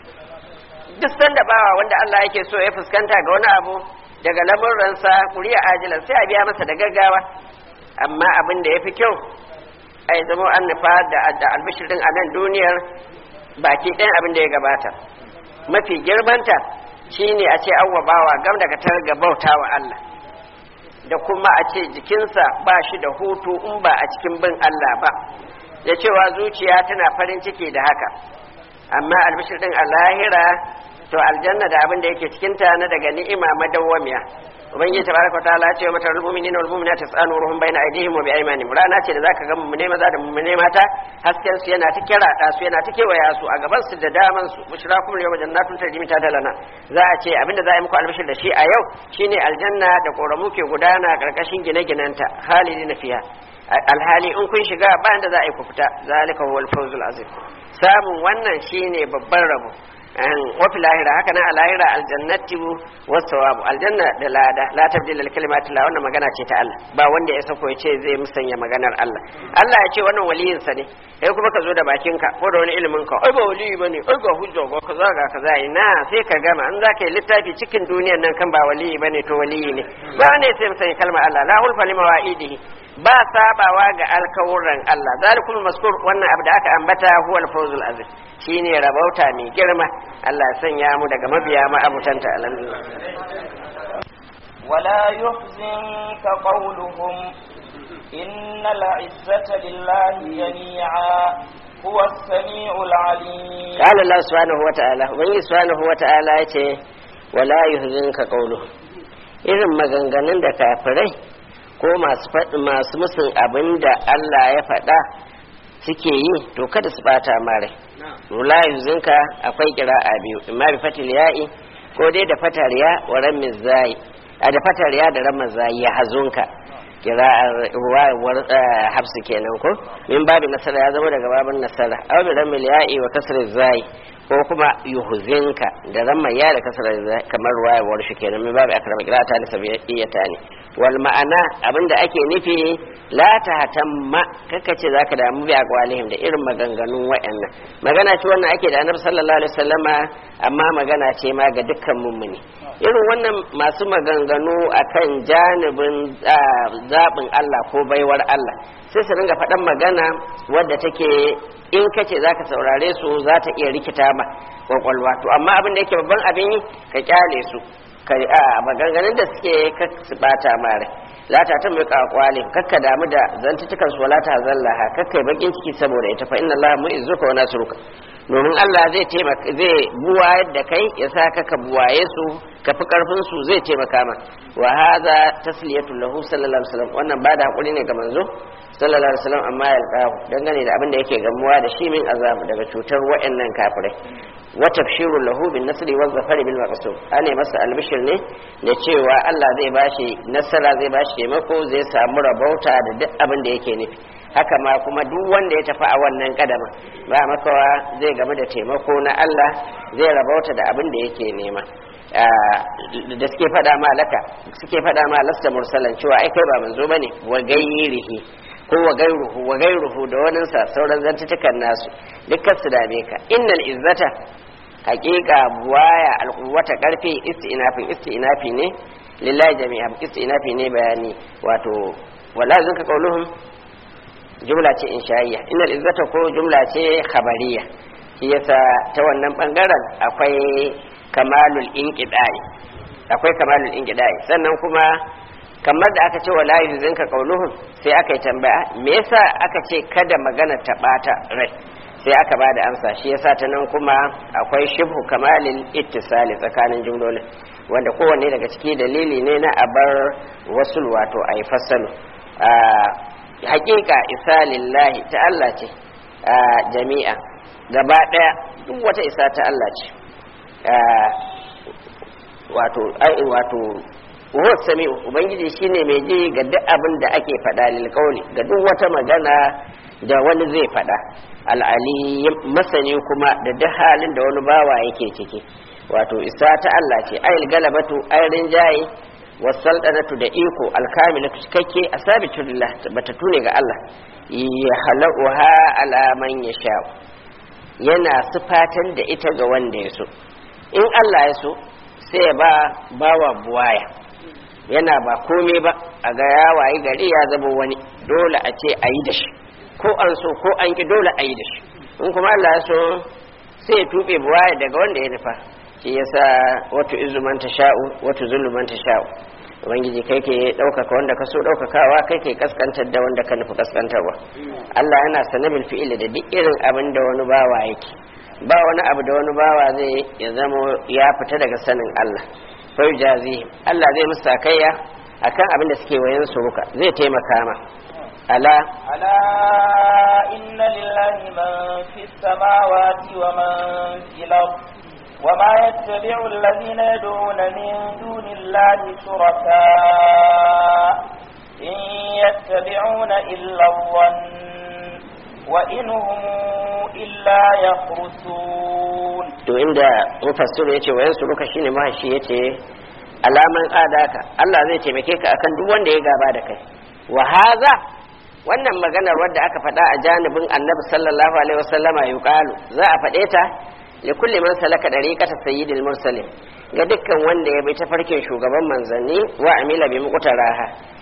duk sanda bawa wanda Allah yake so ya fuskanta ga wani abu daga lamuransa kuriya ajilan sai a biya masa da gaggawa amma abin da ya fi kyau a yi zama an nufa da albishirin a nan duniyar baki ɗayan abin da ya gabata mafi girmanta shine a ce an bawa gam daga tar ga bauta wa Allah da kuma a ce jikinsa ba shi da hutu in ba a cikin bin Allah ba da cewa zuciya tana farin ciki da haka amma albishir din a lahira to aljanna da abin da yake cikin ta na daga ni'ima madawwamiya ubangiji tabaraka wa ta'ala ce wa matar mu'minina wal mu'minati tas'alu ruhum bayna aydihim wa bi aymanihim rana ce da zaka ga mu'mine maza da mu'mine mata hasken su yana ta kira da su yana ta kewaya su a gaban su da daman su bushrakum yawma jannatun tajri ta dalana za a ce abinda za a yi muku albishir da shi a yau shine aljanna da koramu ke gudana karkashin gine-ginenta halidina fiha alhali in kun shiga ba da za a yi ku fita zalika huwal fawzul azim samun wannan shine babban rabo wafi lahira haka nan a lahira aljannati wasawabu aljanna da lada la tabdila kalimati la wannan magana ce ta Allah ba wanda ya sako ya ce zai musanya maganar Allah Allah ya ce wannan waliyin sa ne kai kuma ka zo da bakin ka ko da wani ilimin ka ai ba waliyi bane ai ga hujja ga kaza ga kaza ina sai ka gama an zaka yi littafi cikin duniyar nan kan ba waliyi bane to waliyi ne ba ne sai musanya kalmar Allah la hulfa lima wa'idihi ba sabawa ga alkawuran Allah zalikul maskur wannan abu da aka ambata huwa al-fawzul azim shine rabauta mai girma Allah ya sanya mu daga mabiya ma abutanta alhamdulillah ولا يحزنك قولهم إن العزة لله جميعا هو السميع العليم قال الله سبحانه وتعالى ومن سبحانه وتعالى yace wala yuhzinka qawluhum irin maganganun da kafirai ko masu faɗi masu musun abin da Allah ya faɗa suke yi to kada su bata mare wala yuhzinka akwai kira'a biyu imma bi fatil ya'i ko dai da fatar ya wa ramiz zai a da fatar ya da ramaz zai ya hazunka kira'ar ruwayar hafsu kenan ko min babu nasara ya zama daga babin nasara aw bi ramil ya'i wa kasr zai ko kuma yuhzinka da ramma ya da kasr zai kamar ruwayar warshi kenan min babu akrama qira'ata li sabiyata ne wal ma'ana abinda ake nufi la tahtamma kaka ce zaka damu bi aqwalihim da irin maganganun wayannan magana ce wannan ake da annabi sallallahu alaihi wasallama amma magana ce ma ga dukkan mummuni irin wannan masu maganganu akan janibin zaɓin Allah ko baiwar Allah sai su ringa faɗan magana wadda take in kace za ka saurare su za ta iya rikita ma kwakwalwa to amma abin da yake babban abin yi ka kyale su ka a maganganun da suke ka su bata mare lata ta mai kakwalin kakka damu da zantutukan su wala ta zallaha kakka yi bakin ciki saboda ita fa inna Allah mu'izzuka wa nasruka domin Allah zai taimaka zai buwayar da kai ya sa ka buwaye su ka fi karfin su zai taimaka ma wa hadha tasliyatu lahu sallallahu alaihi wasallam wannan ba da hakuri ne ga manzo sallallahu alaihi wasallam amma ya alqahu dangane da abin da yake gamuwa da shi min azab daga cutar wayannan kafirai wa tafshiru lahu bin nasri wa zafari bil maqsud ane masa albishir ne da cewa Allah zai bashi nasara zai bashi taimako zai samu rabauta da duk abin da yake nufi haka ma kuma duk wanda ya tafi a wannan kadama ba makawa zai game da taimako na Allah zai rabauta da abin da yake nema da suke fada ma laka suke fada ma lasta mursalan cewa ai kai ba manzo bane wa gairihi ko wa gairuhu wa gairuhu da wani sa sauran zantutukan nasu dukkan su dame ka innal izzata haqiqa buwaya alquwwata karfi istinafin istinafi ne lillahi jami'a istinafi ne bayani wato wala zunka qauluhum jumla ce insha'iyya innal izzata ko jumla ce khabariya shi yasa ta wannan bangaren akwai kamalul inqidai akwai kamalul inqidai sannan kuma kamar da aka ce wala yuzinka qauluhum sai aka yi tambaya me yasa aka ce kada magana ta bata rai sai aka bada amsa shi yasa ta nan kuma akwai shibhu kamalil ittisali tsakanin jumlolin wanda kowanne daga ciki dalili ne na abar wasul wato a yi fassalu hakika isa lillahi ta Allah ce jami'a gaba daya duk wata isa ta Allah ce wato ai wato huwa sami'u ubangiji shine mai ji ga duk abin da ake faɗa lil ga duk wata magana da wani zai faɗa al'ali masani kuma da duk halin da wani bawa yake ciki wato isa ta Allah ce ayil galabatu ayrin jayi wasaldanatu da iko alkamilatu cikakke a sabitu lillah bata tune ga Allah ya halauha ala man yasha yana sifatan da ita ga wanda ya so in Allah ya so sai ya ba bawa buwaya yana ba komai ba a ga ya wayi gari ya zama wani dole a ce a yi da shi ko an so ko an ki dole a yi da shi in kuma Allah ya so sai ya tuɓe buwaya daga wanda ya nufa shi yasa wato izu man sha'u wato zullu man sha'u ubangiji kai ke ɗaukaka wanda ka so ɗaukakawa kai ke kaskantar da wanda ka nufi kaskantarwa Allah yana sanabil fi'ili da duk irin abin da wani bawa yake ba wani abu da wani bawa zai ya zama ya fita daga sanin Allah fa jazi Allah zai musu sakayya akan abin da suke wayan suruka zai taimaka ma ala ألا إن لله من في السماوات ومن في الأرض وما يتبع الذين يدعون من دون الله شركاء إن يتبعون إلا الظن وإن هم إلا يخرسون to inda mufassir ya ce wayan suruka shine mahashi ya ce alaman adaka Allah zai taimake ka akan duk wanda ya gaba da kai wa haza wannan maganar wadda aka faɗa a janibin annabi sallallahu alaihi wasallama yuqalu za a faɗe ta li kulli man salaka dariqata sayyidil mursalin ga dukkan wanda ya bi tafarkin shugaban manzanni wa amila bi muqtaraha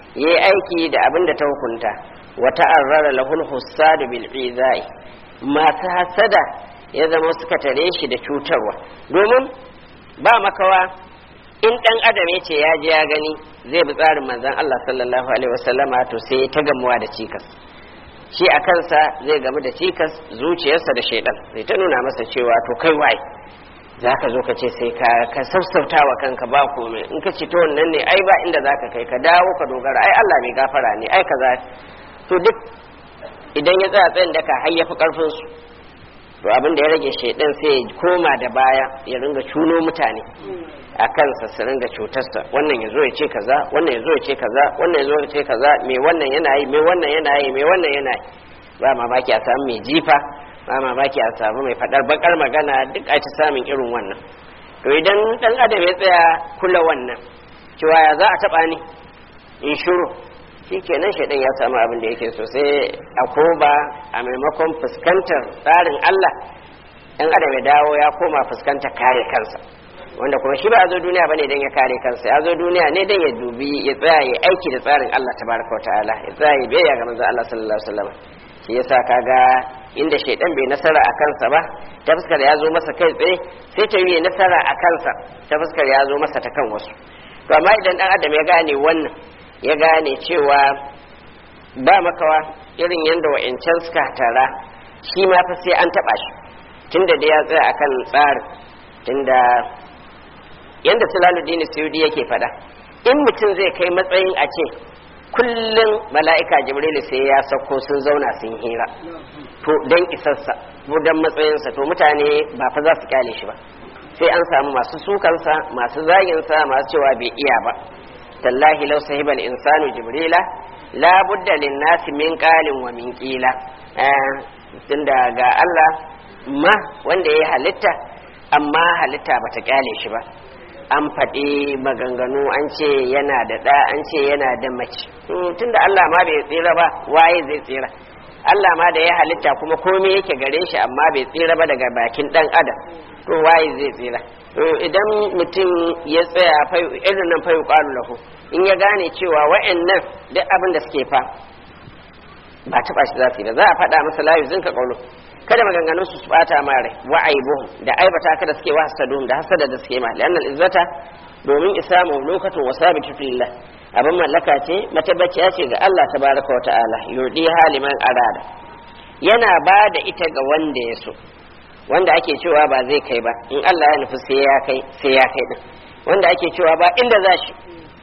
yayi aiki da abin da ta hukunta wa ta'arrara lahul hussadu bil izai masu hasada ya zama suka tare shi da cutarwa domin ba makawa in dan adam ya ce ya je ya gani zai bi tsarin manzon Allah sallallahu alaihi wasallama to sai ta gamuwa da cikas shi a kansa zai gamu da cikas zuciyarsa da shaidan zai ta nuna masa cewa to kai wai za ka zo ka ce sai ka ka sassauta wa kanka ba komai in ka ce to wannan ne ai ba inda za ka kai ka dawo ka dogara ai Allah mai gafara ne ai kaza to duk idan ya tsaya tsayin daka har ya fi karfin su to abin da ya rage shaidan sai ya koma da baya ya ringa cuno mutane a kansa su ringa cutarsa wannan ya zo ya ce kaza wannan ya zo ya ce kaza wannan ya zo ya ce kaza me wannan yana yi me wannan yana yi me wannan yana yi ba mamaki a samu mai jifa ba mamaki a samu mai faɗar bakar magana duk a ci samun irin wannan to idan dan adam ya tsaya kula wannan cewa ya za a taɓa ni in shuru shi kenan shaidan ya samu abin da yake so sai a koba a maimakon fuskantar tsarin Allah dan adam ya dawo ya koma fuskantar kare kansa wanda kuma shi ba a zo duniya bane dan ya kare kansa ya zo duniya ne dan ya dubi ya tsaya ya aiki da tsarin Allah tabaraka wa ta'ala ya tsaya ya biyayya ga manzon Allah sallallahu alaihi wasallam shi yasa kaga inda shaidan bai nasara a kansa ba ta fuskar ya zo masa kai tsaye sai ta yi nasara a kansa ta fuskar ya zo masa ta kan wasu to amma idan dan adam ya gane wannan ya gane cewa ba makawa irin yadda wa'ancan suka tara shi ma fa sai an taba shi tunda da ya tsaya akan tsarin tunda yadda sulaluddin suyudi yake fada in mutum zai kai matsayin a ce kullum mala'ika jibrilu sai ya sauko sun zauna sun hira to don isarsa ko don matsayinsa to mutane ba fa za su kyale shi ba sai an samu masu sukansa masu zaginsa masu cewa bai iya ba tallahi law sahibal insanu jibrila la budda lin nasi min qalin wa min qila tunda ga Allah ma wanda ya halitta amma halitta bata kyale shi ba an faɗi maganganu an ce yana da ɗa an ce yana da mace tunda Allah ma bai tsira ba waye zai tsira Allah ma da ya halitta kuma komai yake gare shi amma bai tsira ba daga bakin ɗan adam to waye zai tsira to idan mutum ya tsaya irin nan fayu ƙwalu lahu in ya gane cewa wa'annan duk abin da suke fa ba taɓa shi za su yi ba za a faɗa masa layu zin ka ƙaulo kada maganganun su bata ma rai wa aibuhum da aibata kada suke wa hasadun da hasada da suke ma li'annal izzata domin isa mamlukatun wa sabitu lillah abin mallaka ce matabbaciya ce ga Allah tabaraka wa ta'ala yurdi haliman arada yana ba da ita ga wanda ya so wanda ake cewa ba zai kai ba in Allah ya nufi sai ya kai sai ya kai din wanda ake cewa ba inda za shi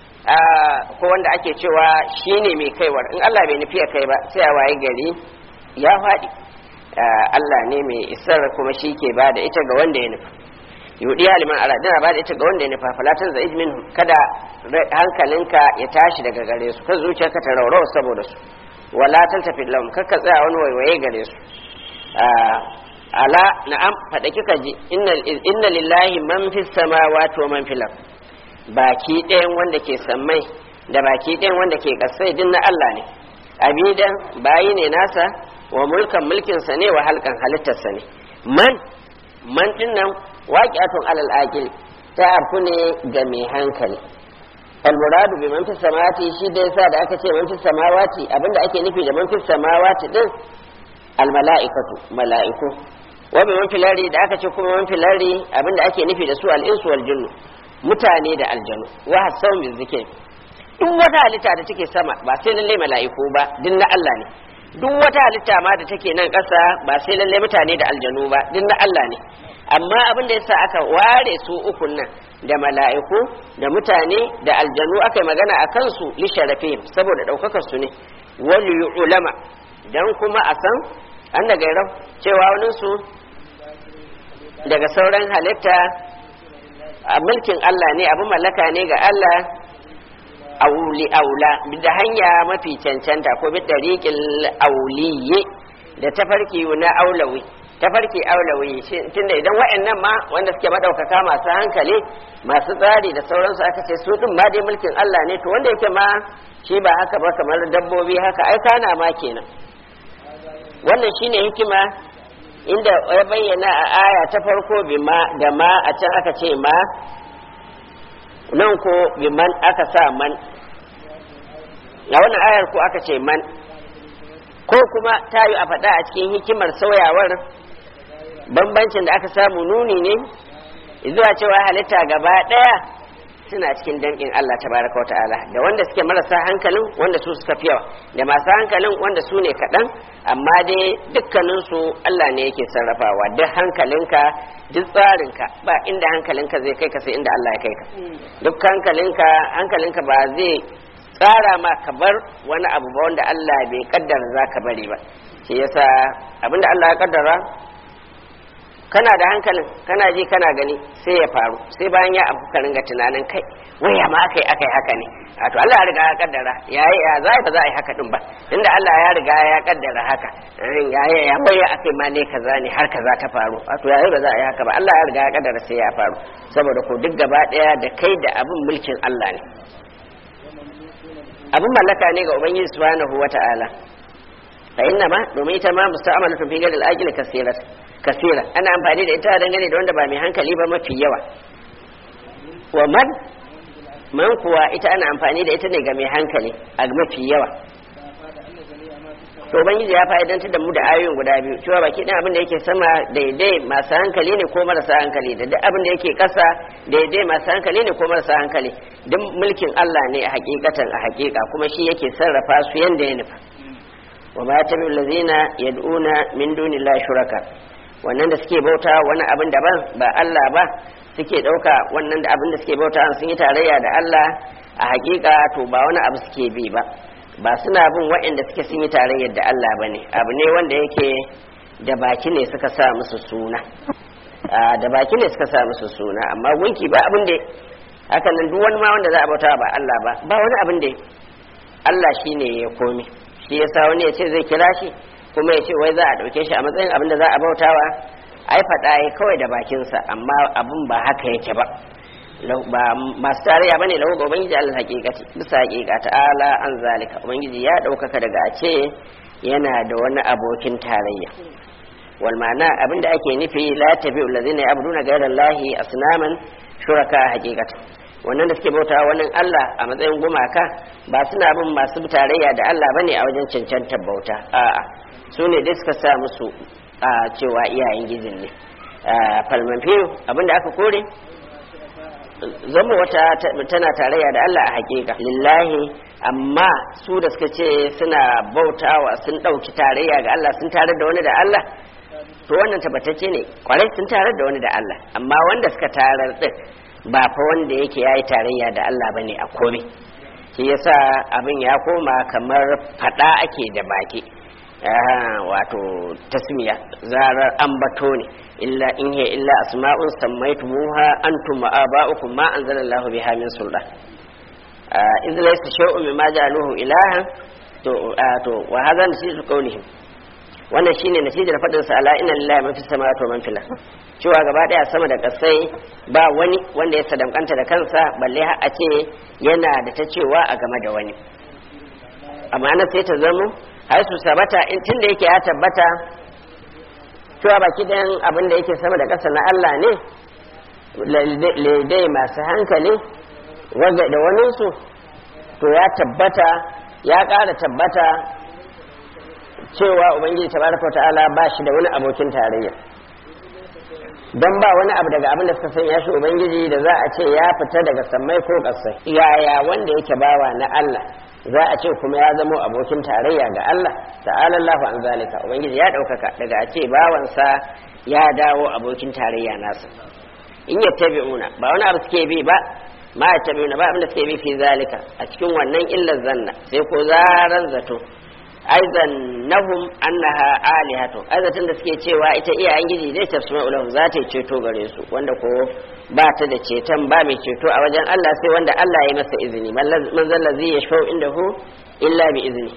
ko wanda ake cewa shine mai kaiwar in Allah bai nufi ya kai ba sai a waye gari ya faɗi Allah ne mai isar kuma shi ke ba da ita ga wanda ya nufa yudi haliman ala dana ba da ita ga wanda ya nufa falatan za izmin kada hankalinka ya tashi daga gare su kan zuciyarka ta raurawa saboda su wala tafi lahum kakka tsaya wani waiwaye gare su ala na'am faɗa kika ji inna lillahi man fi samawati wa man fil baki ɗayan wanda ke sammai da baki ɗayan wanda ke ƙasai din na Allah ne abidan bayi ne nasa wa mulkan mulkinsa ne wa halkan halittarsa ne man man din nan waqi'atun alal aqil ta arfu ne ga mai hankali almuradu bi man fi samawati shi da yasa da aka ce man fi samawati abinda ake nufi da man fi samawati din al mala'ikatu mala'iku wa bi man filari da aka ce kuma man filari abinda ake nufi da su al insu wal jinnu mutane da aljanu wa hasan bi zikr duk wata halitta da take sama ba sai lalle mala'iku ba din na Allah ne duk wata halitta ma da take nan ƙasa ba sai lalle mutane da aljanu ba din na Allah ne amma abin da yasa aka ware su ukun nan da mala'iku da mutane da aljanu aka yi magana a kansu li sharafihim saboda ɗaukakar su ne wal ulama dan kuma a san an da gairau cewa wani su daga sauran halitta a mulkin Allah ne abin mallaka ne ga Allah auli aula da hanya mafi cancanta ko bi tariqil auliye da tafarki na aulawi tafarki aulawi tunda idan wa'annan ma wanda suke madaukaka masu hankali masu tsari da sauransu aka ce su din ma dai mulkin Allah ne to wanda yake ma shi ba haka ba kamar dabbobi haka ai kana ma kenan wannan shine hikima inda ya bayyana a aya ta farko bi ma da ma a can aka ce ma nan ko bi man aka sa man a wannan ayar ko aka ce man ko kuma ta yi a faɗa a cikin hikimar sauyawar bambancin da aka samu nuni ne zuwa cewa halitta gaba ɗaya suna cikin danƙin Allah tabaraka wata'ala da wanda suke marasa hankalin wanda su suka fi yawa da masu hankalin wanda su ne kaɗan amma dai dukkaninsu Allah ne yake sarrafawa duk hankalinka duk tsarinka ba inda hankalinka zai kai ka sai inda Allah ya kai ka duk hankalinka hankalinka ba zai tsara ma ka bar wani abu ba wanda Allah bai kaddara za ka bari ba shi yasa abinda Allah ya kaddara kana da hankalin kana ji kana gani sai ya faru sai bayan ya abu ka ringa tunanin kai waya ma akai akai haka ne to Allah ya riga ya kaddara ya ya za ba za a yi haka din ba inda Allah ya riga ya kaddara haka ya ya ya waya akai ma ne kaza ne har kaza ta faru to ya ba za a yi haka ba Allah ya riga ya kaddara sai ya faru saboda ko duk gaba daya da kai da abin mulkin Allah ne abin mallaka ne ga ubangiji subhanahu wata'ala fa inna ma domin ita ma musta'amalatu fi gadil ajli kasirat kasira ana amfani da ita dangane da wanda ba mai hankali ba mafi yawa wa man man kuwa ita ana amfani da ita ne ga mai hankali a mafi yawa to ubangiji ya fa'idantar da mu da ayoyin guda biyu cewa baki ɗin abin da yake sama daidai masu hankali ne ko marasa hankali da duk abin da yake ƙasa daidai masu hankali ne ko marasa hankali duk mulkin Allah ne a hakikatan a hakika kuma shi yake sarrafa su yanda ya nufa wa ma tabi'u allazina yad'una min dunillahi shuraka wannan da suke bauta wani abin daban ba Allah ba suke ɗauka wannan da abin da suke bauta sun yi tarayya da Allah a hakika to ba wani abu suke bi ba ba suna bin waɗanda suke sun yi tarayyar da Allah ba ne abu ne wanda yake da baki ne suka sa musu suna da baki ne suka sa musu suna amma gunki ba abin da haka nan duk wani ma wanda za a bauta ba Allah ba ba wani abin da Allah shine ya komi shi yasa wani ya ce zai kira shi kuma ya ce wai za a ɗauke shi a matsayin abin da za a bautawa ai faɗa ya kawai da bakinsa amma abin ba haka yake ba ba masu tarayya bane lahu ga ubangiji al haqiqati bisa haqiqa ta'ala an zalika ubangiji ya ɗaukaka daga a ce yana da wani abokin tarayya wal ma'ana abin da ake nufi la tabi'u allazina ya'buduna ghayra allahi asnaman shuraka haqiqatan wannan da suke bauta wani Allah a matsayin gumaka ba suna bin masu tarayya da Allah bane a wajen cancantar bauta a'a su ne dai suka sa musu a cewa iyayen gizin ne falman fiyo abinda aka kore zama wata tana tarayya da Allah a hakika lillahi amma su da suka ce suna bautawa sun ɗauki tarayya ga Allah sun tarar da wani da Allah to wannan tabbatacce ne kwarai sun tarar da wani da Allah amma wanda suka tarar din ba fa wanda yake yayi tarayya da Allah bane a komai shi yasa abin ya koma kamar fada ake da baki wato tasmiya zarar ambato ne illa in hiya illa asma'un sammaytumuha antum wa aba'ukum ma anzalallahu biha min sultan idh laysa shay'un mimma ja'aluhu ilahan to to wa hadha nasisu qawlihim wannan shine nasijar fadin sa ala inna lillahi ma fis samawati wa man fil cewa gaba daya sama da kasai ba wani wanda ya sadamkanta da kansa balle har a ce yana da ta cewa a game da wani amma na sai ta zamo har su sabata in tun da yake ya tabbata cewa baki ɗayan abin da yake sama da ƙasa na Allah ne laidai masu hankali wanda da waninsu to ya tabbata ya ƙara tabbata cewa ubangiji tabaraka ta'ala ba shi da wani abokin tarayya don ba wani abu daga abin da suka sanya shi ubangiji da za a ce ya fita daga sammai ko ƙasai yaya wanda yake bawa na Allah za a ce kuma ya zamo abokin tarayya ga Allah ta'ala Allahu an zalika ubangiji ya ɗaukaka daga a ce bawansa ya dawo abokin tarayya nasa in ya tabi'una ba wani abu suke bi ba ma ya tabi'una ba abin da suke bi fi zalika a cikin wannan illar zanna sai ko zaran zato aizan nahum annaha alihatu aizatan da suke cewa ita iyayen giji zai tafsima ulahum za ta ceto gare su wanda ko ba ta da ceton ba mai ceto a wajen Allah sai wanda Allah ya masa izini man zalla zai ya shau inda hu illa bi izini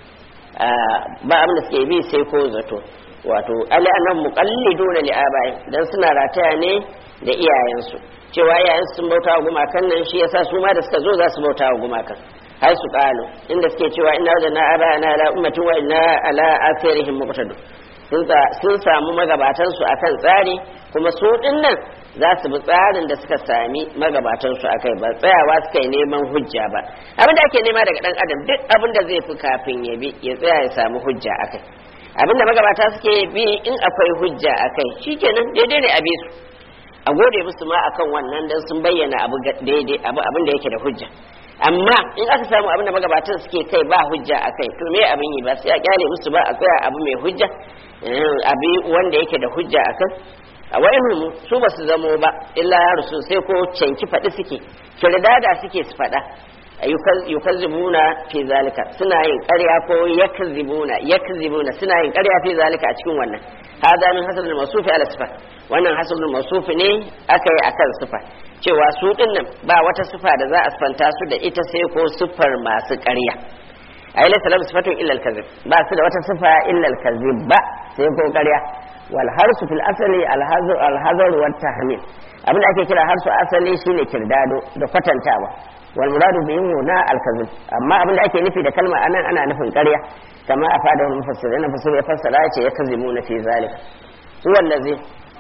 ba abin da suke bi sai ko zato wato ali annahum muqalliduna li abai dan suna rataya ne da iyayensu cewa iyayensu sun bauta wa gumakan nan shi yasa su ma da suka zo za su bauta wa gumakan har su kalu inda suke cewa inna wajadna abana ala ummatin wa inna ala atharihim muqtadun sun samu magabatan su akan tsari kuma su dinnan za su bi tsarin da suka sami magabatansu a kai ba tsayawa suka yi neman hujja ba abin da ake nema daga dan adam duk abin da zai fi kafin ya bi ya tsaya ya samu hujja a kai abin da magabata suke bi in akwai hujja a kai shikenan daidai ne a bi su a gode musu ma akan wannan dan sun bayyana abu daidai abu abin da yake da hujja amma in aka samu abin da magabatan suke kai ba hujja a kai to me abin yi ba sai a kyale musu ba a tsaya abu mai hujja abi wanda yake da hujja a kan a wa'inhum su ba su zamo ba illa ya rusu sai ko canki faɗi suke kirdada suke su faɗa yukazzibuna fi zalika suna yin ƙarya ko yakzibuna yakzibuna suna yin ƙarya fi zalika a cikin wannan hada min hasanul masufi ala sifa wannan hasanul masufi ne aka yi akan sifa cewa su dinnan ba wata sifa da za a sifanta su da ita sai ko sifar masu ƙarya ai laysa lahu sifatun illa al-kadhib ba su da wata sifa illa al-kadhib ba sai ko ƙarya wal harsu fil asali al-hazr al-hazr wa tahmil abin da ake kira harsu asali shine kirdado da kwatantawa wal muradu bihi huna al-kadhib amma abin da ake nufi da kalma anan ana nufin ƙarya kama afada wal mufassirin mufassir ya fassara ce ya kazimuna fi zalika huwa allazi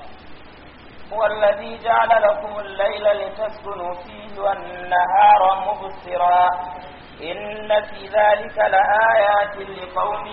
هو الذي جعل لكم الليل لتسكنوا فيه والنهار مبصرا إن في ذلك لآيات لقوم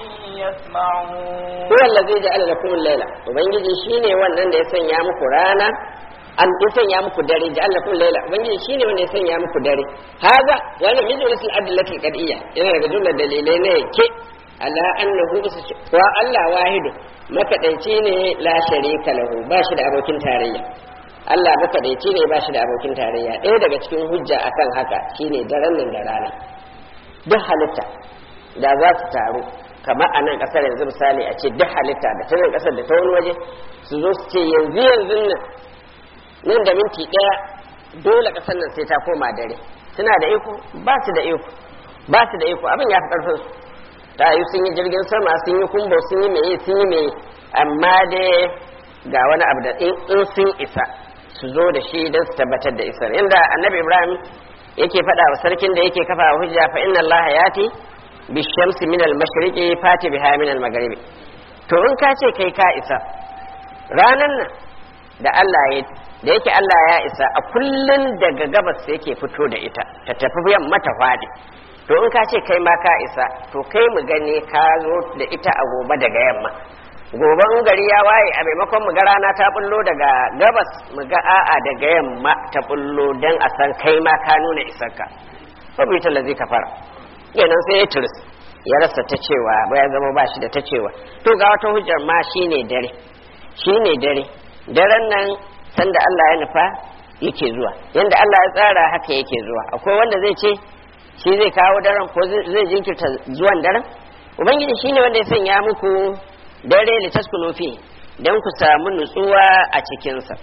يسمعون هو الذي جعل لكم الليل ubangiji shine wannan da ya sanya muku rana an ya sanya muku dare ja'al lakum layla ubangiji shine wanda ya sanya muku dare haza wannan min jumlatul adillatil qad'iyya yana daga jumlar dalilai ne ke ala annahu wa Allah wahidu makadaici ne la sharika lahu ba shi da abokin tarayya Allah makadaici ne ba shi da abokin tarayya ɗaya daga cikin hujja akan haka shine daren nan da rana duk halitta da za su taru kamar a nan ƙasar yanzu misali a ce duk halitta da ta nan ƙasar da ta wani waje su zo su ce yanzu yanzu nan nan da minti ɗaya dole ƙasar nan sai ta koma dare suna da iko ba su da iko ba su da iko abin ya fi ƙarfin su ta yi sun yi jirgin sama sun yi kumbo sun yi meye sun yi meye amma dai ga wani abu da in sun isa su zo da shi don su tabbatar da isar inda annabi ibrahim yake faɗa wa sarkin da yake kafa hujja fa inna allaha yati bi shamsi min al mashriqi fati biha min al maghribi to in ka ce kai ka isa ranan nan da Allah ya da yake Allah ya isa a kullun daga gabas yake fito da ita ta tafi yamma ta fadi to in ka ce kai ma ka isa to kai mu gani ka zo da ita a gobe daga yamma gobe in gari ya waye a maimakon mu ga rana ta bullo daga gabas mu ga a'a daga yamma ta bullo dan a san kai ma ka nuna isarka fa bi talazi ka fara kenan sai ya turis ya rasa ta cewa ba ya zama ba shi da ta cewa to ga wata hujjar ma shine dare shine dare daren nan sanda Allah ya nufa yake zuwa yanda Allah ya tsara haka yake zuwa akwai wanda zai ce shi zai kawo daren ko zai jinkirta zuwan daren ubangiji shine wanda ya sanya muku dare litaskunu fi dan ku samu nutsuwa a cikinsa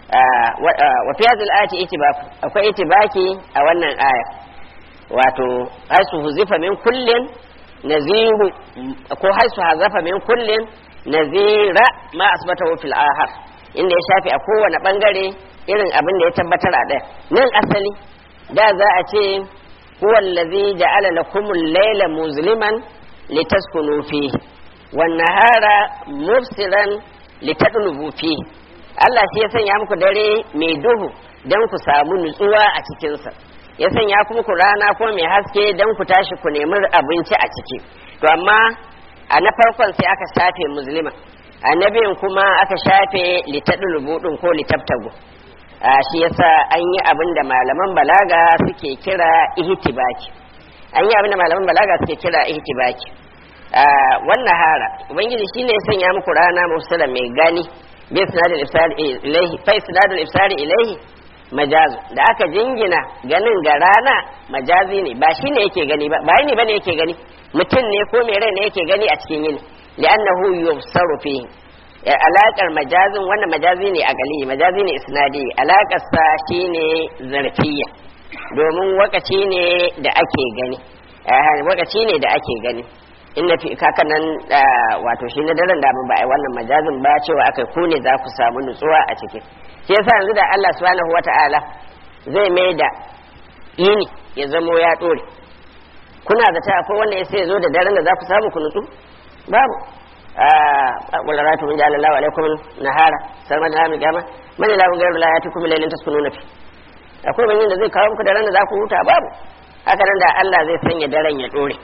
wa fi hadhihi al-ayati itibaku akwai itibaki a wannan aya wato haisu huzifa min kullin naziru ko haisu hazafa min kullin nazira ma asbatahu fil ahar inda ya shafi a kowane bangare irin abin da ya tabbatar a ɗaya nan asali da za a ce huwa allazi ja'ala lakumul layla muzliman litaskunu fihi wan nahara mubsiran litadlubu fihi Allah shi ya sanya muku dare mai duhu dan ku samu nutsuwa a cikinsa ya sanya kuma ku rana ko mai haske dan ku tashi ku nemi abinci a ciki to amma a na farkon sai aka shafe muslima annabin kuma aka shafe litadlubu din ko litabtagu a shi yasa an yi abin da malaman balaga suke kira ihtibaki an yi abin da malaman balaga suke kira ihtibaki wannan hara ubangiji shine ya sanya muku rana musala mai gani bi sinadul ifsari ilaihi fa sinadul ifsari ilaihi majazu da aka jingina ganin ga rana majazi ne ba shine yake gani ba ba ne bane yake gani mutum ne ko mai rai ne yake gani a cikin yini li'annahu yubsaru fihi alaƙar majazin wannan majazi ne a gali majazi ne isnadi alaƙar sa shine zarfiya domin wakaci ne da ake gani wakaci ne da ake gani inna fi kaka nan wato shi na daren da ba a wannan majazin ba cewa aka ku ne za ku samu nutsuwa a ciki shi yasa yanzu da Allah subhanahu wata'ala zai mai da yini ya zamo ya dore kuna da ta akwai wanda ya sai zo da daren da za ku samu ku nutsu babu wala ratu min ja'ala Allahu alaikum nahara sarma da min kiyama man la ghayru la yatikum laylin taskununa fi akwai wani da zai kawo muku da ran da za ku huta babu haka nan da Allah zai sanya daren ya dore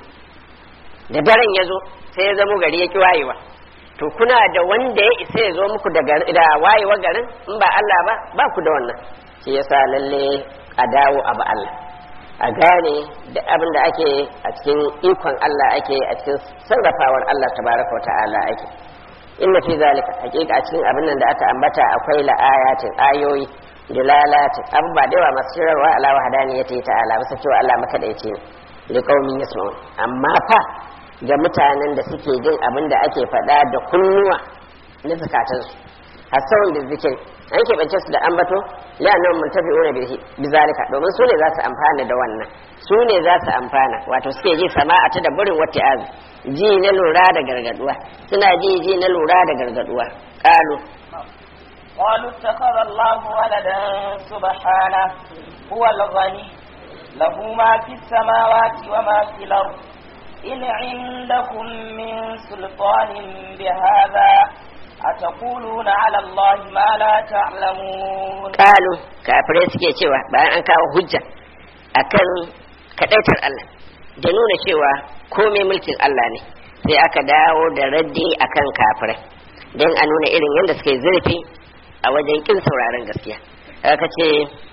da daren ya zo sai ya zamo gari ya ki wayewa to kuna da wanda ya isa ya zo muku da wayewa garin in ba Allah ba ba ku da wannan shi yasa lalle a dawo a ba Allah a gane da abin da ake a cikin ikon Allah ake a cikin sarrafawar Allah tabaraka ta'ala ake inna fi zalika hakika a cikin abin nan da aka ambata akwai la'ayatin ayoyi dilalatin abubuwa da yawa masu shirarwa ala wahdaniyati ta'ala bisa cewa Allah makadaici ne liqaumin yasma'un amma fa ga mutanen da suke jin abin da ake faɗa da kunnuwa na zakatansu hasawun da zikir an keɓance su da ambato la'annan mun tafi una bizalika domin su ne za su amfana da wannan su ne za su amfana wato suke ji sama'a ta da burin wata azu ji na lura da gargaduwa suna ji ji na lura da gargaduwa qalu قالوا اتخذ الله ولدا سبحانه هو الغني له ما في السماوات وما في الأرض إن عندكم من سلطان بهذا أتقولون على الله ما لا تعلمون قالوا kafirai suke cewa bayan an kawo hujja akan kadaitar Allah da nuna cewa komai mulkin Allah ne sai aka dawo da raddi akan kafirai don a nuna irin yadda suke zurfi a wajen kin sauraron gaskiya aka ce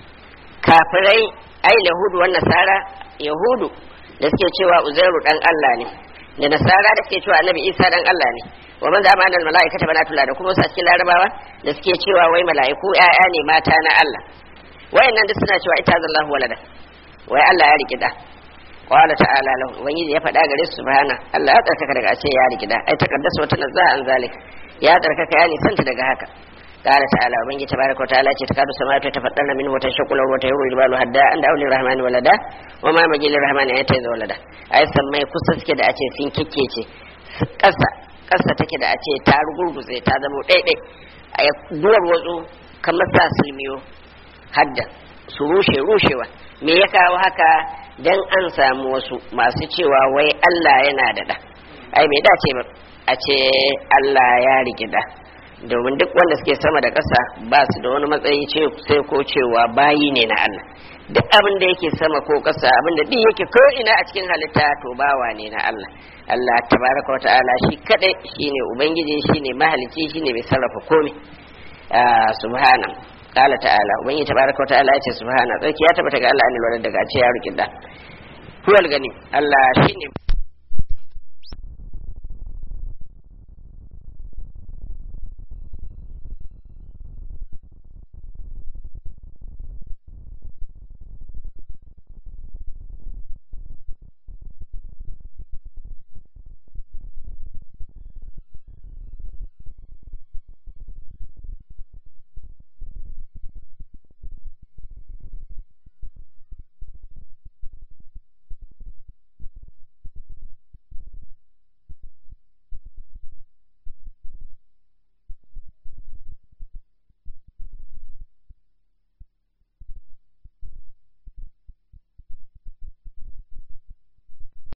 kafirai ai yahudu wa nasara yahudu da suke cewa uzairu dan Allah ne da nasara da suke cewa annabi isa dan Allah ne wa man zama annal malaikata banatullah da kuma su cikin larabawa da suke cewa wai mala'iku ƴaƴa ne mata na Allah wayannan duk suna cewa ita zallahu walada wai Allah ya riki da qala ta'ala lahu ubangiji ya faɗa gare su subhana Allah ya tsarkaka daga a ce ya riki da ai takaddasa wata nazza an zalik ya tsarkaka ya nisanta daga haka قال تعالى ومن تبارك وتعالى تكاد السماوات يتفطرن منه وتنشق الارض وتهور الجبال هدا ان دعوا للرحمن ولدا وما مجي للرحمن ان يتخذ ولدا ai sammai kusa suke da a ce sun kikkece ƙasa ƙasa take da a ce ta rugurguze ta zama ɗaiɗai a duwar watsu kamar sa sulmiyo hadda su rushe rushewa me ya kawo haka dan an samu wasu masu cewa wai Allah yana da da ai bai dace ba a ce Allah ya rigida domin duk wanda suke sama da ƙasa ba su da wani matsayi ce sai ko cewa bayi ne na Allah duk abin da yake sama ko ƙasa abin da duk yake ko ina a cikin halitta to bawa ne na Allah Allah tabaraka wata'ala shi kadai shine ubangiji shine mahalici shine mai sarrafa komai subhana qala ta'ala ubangiji tabaraka wata'ala yace subhana tsarki ya tabbata ga Allah annal walad daga ce ya rikin da huwal gani Allah shine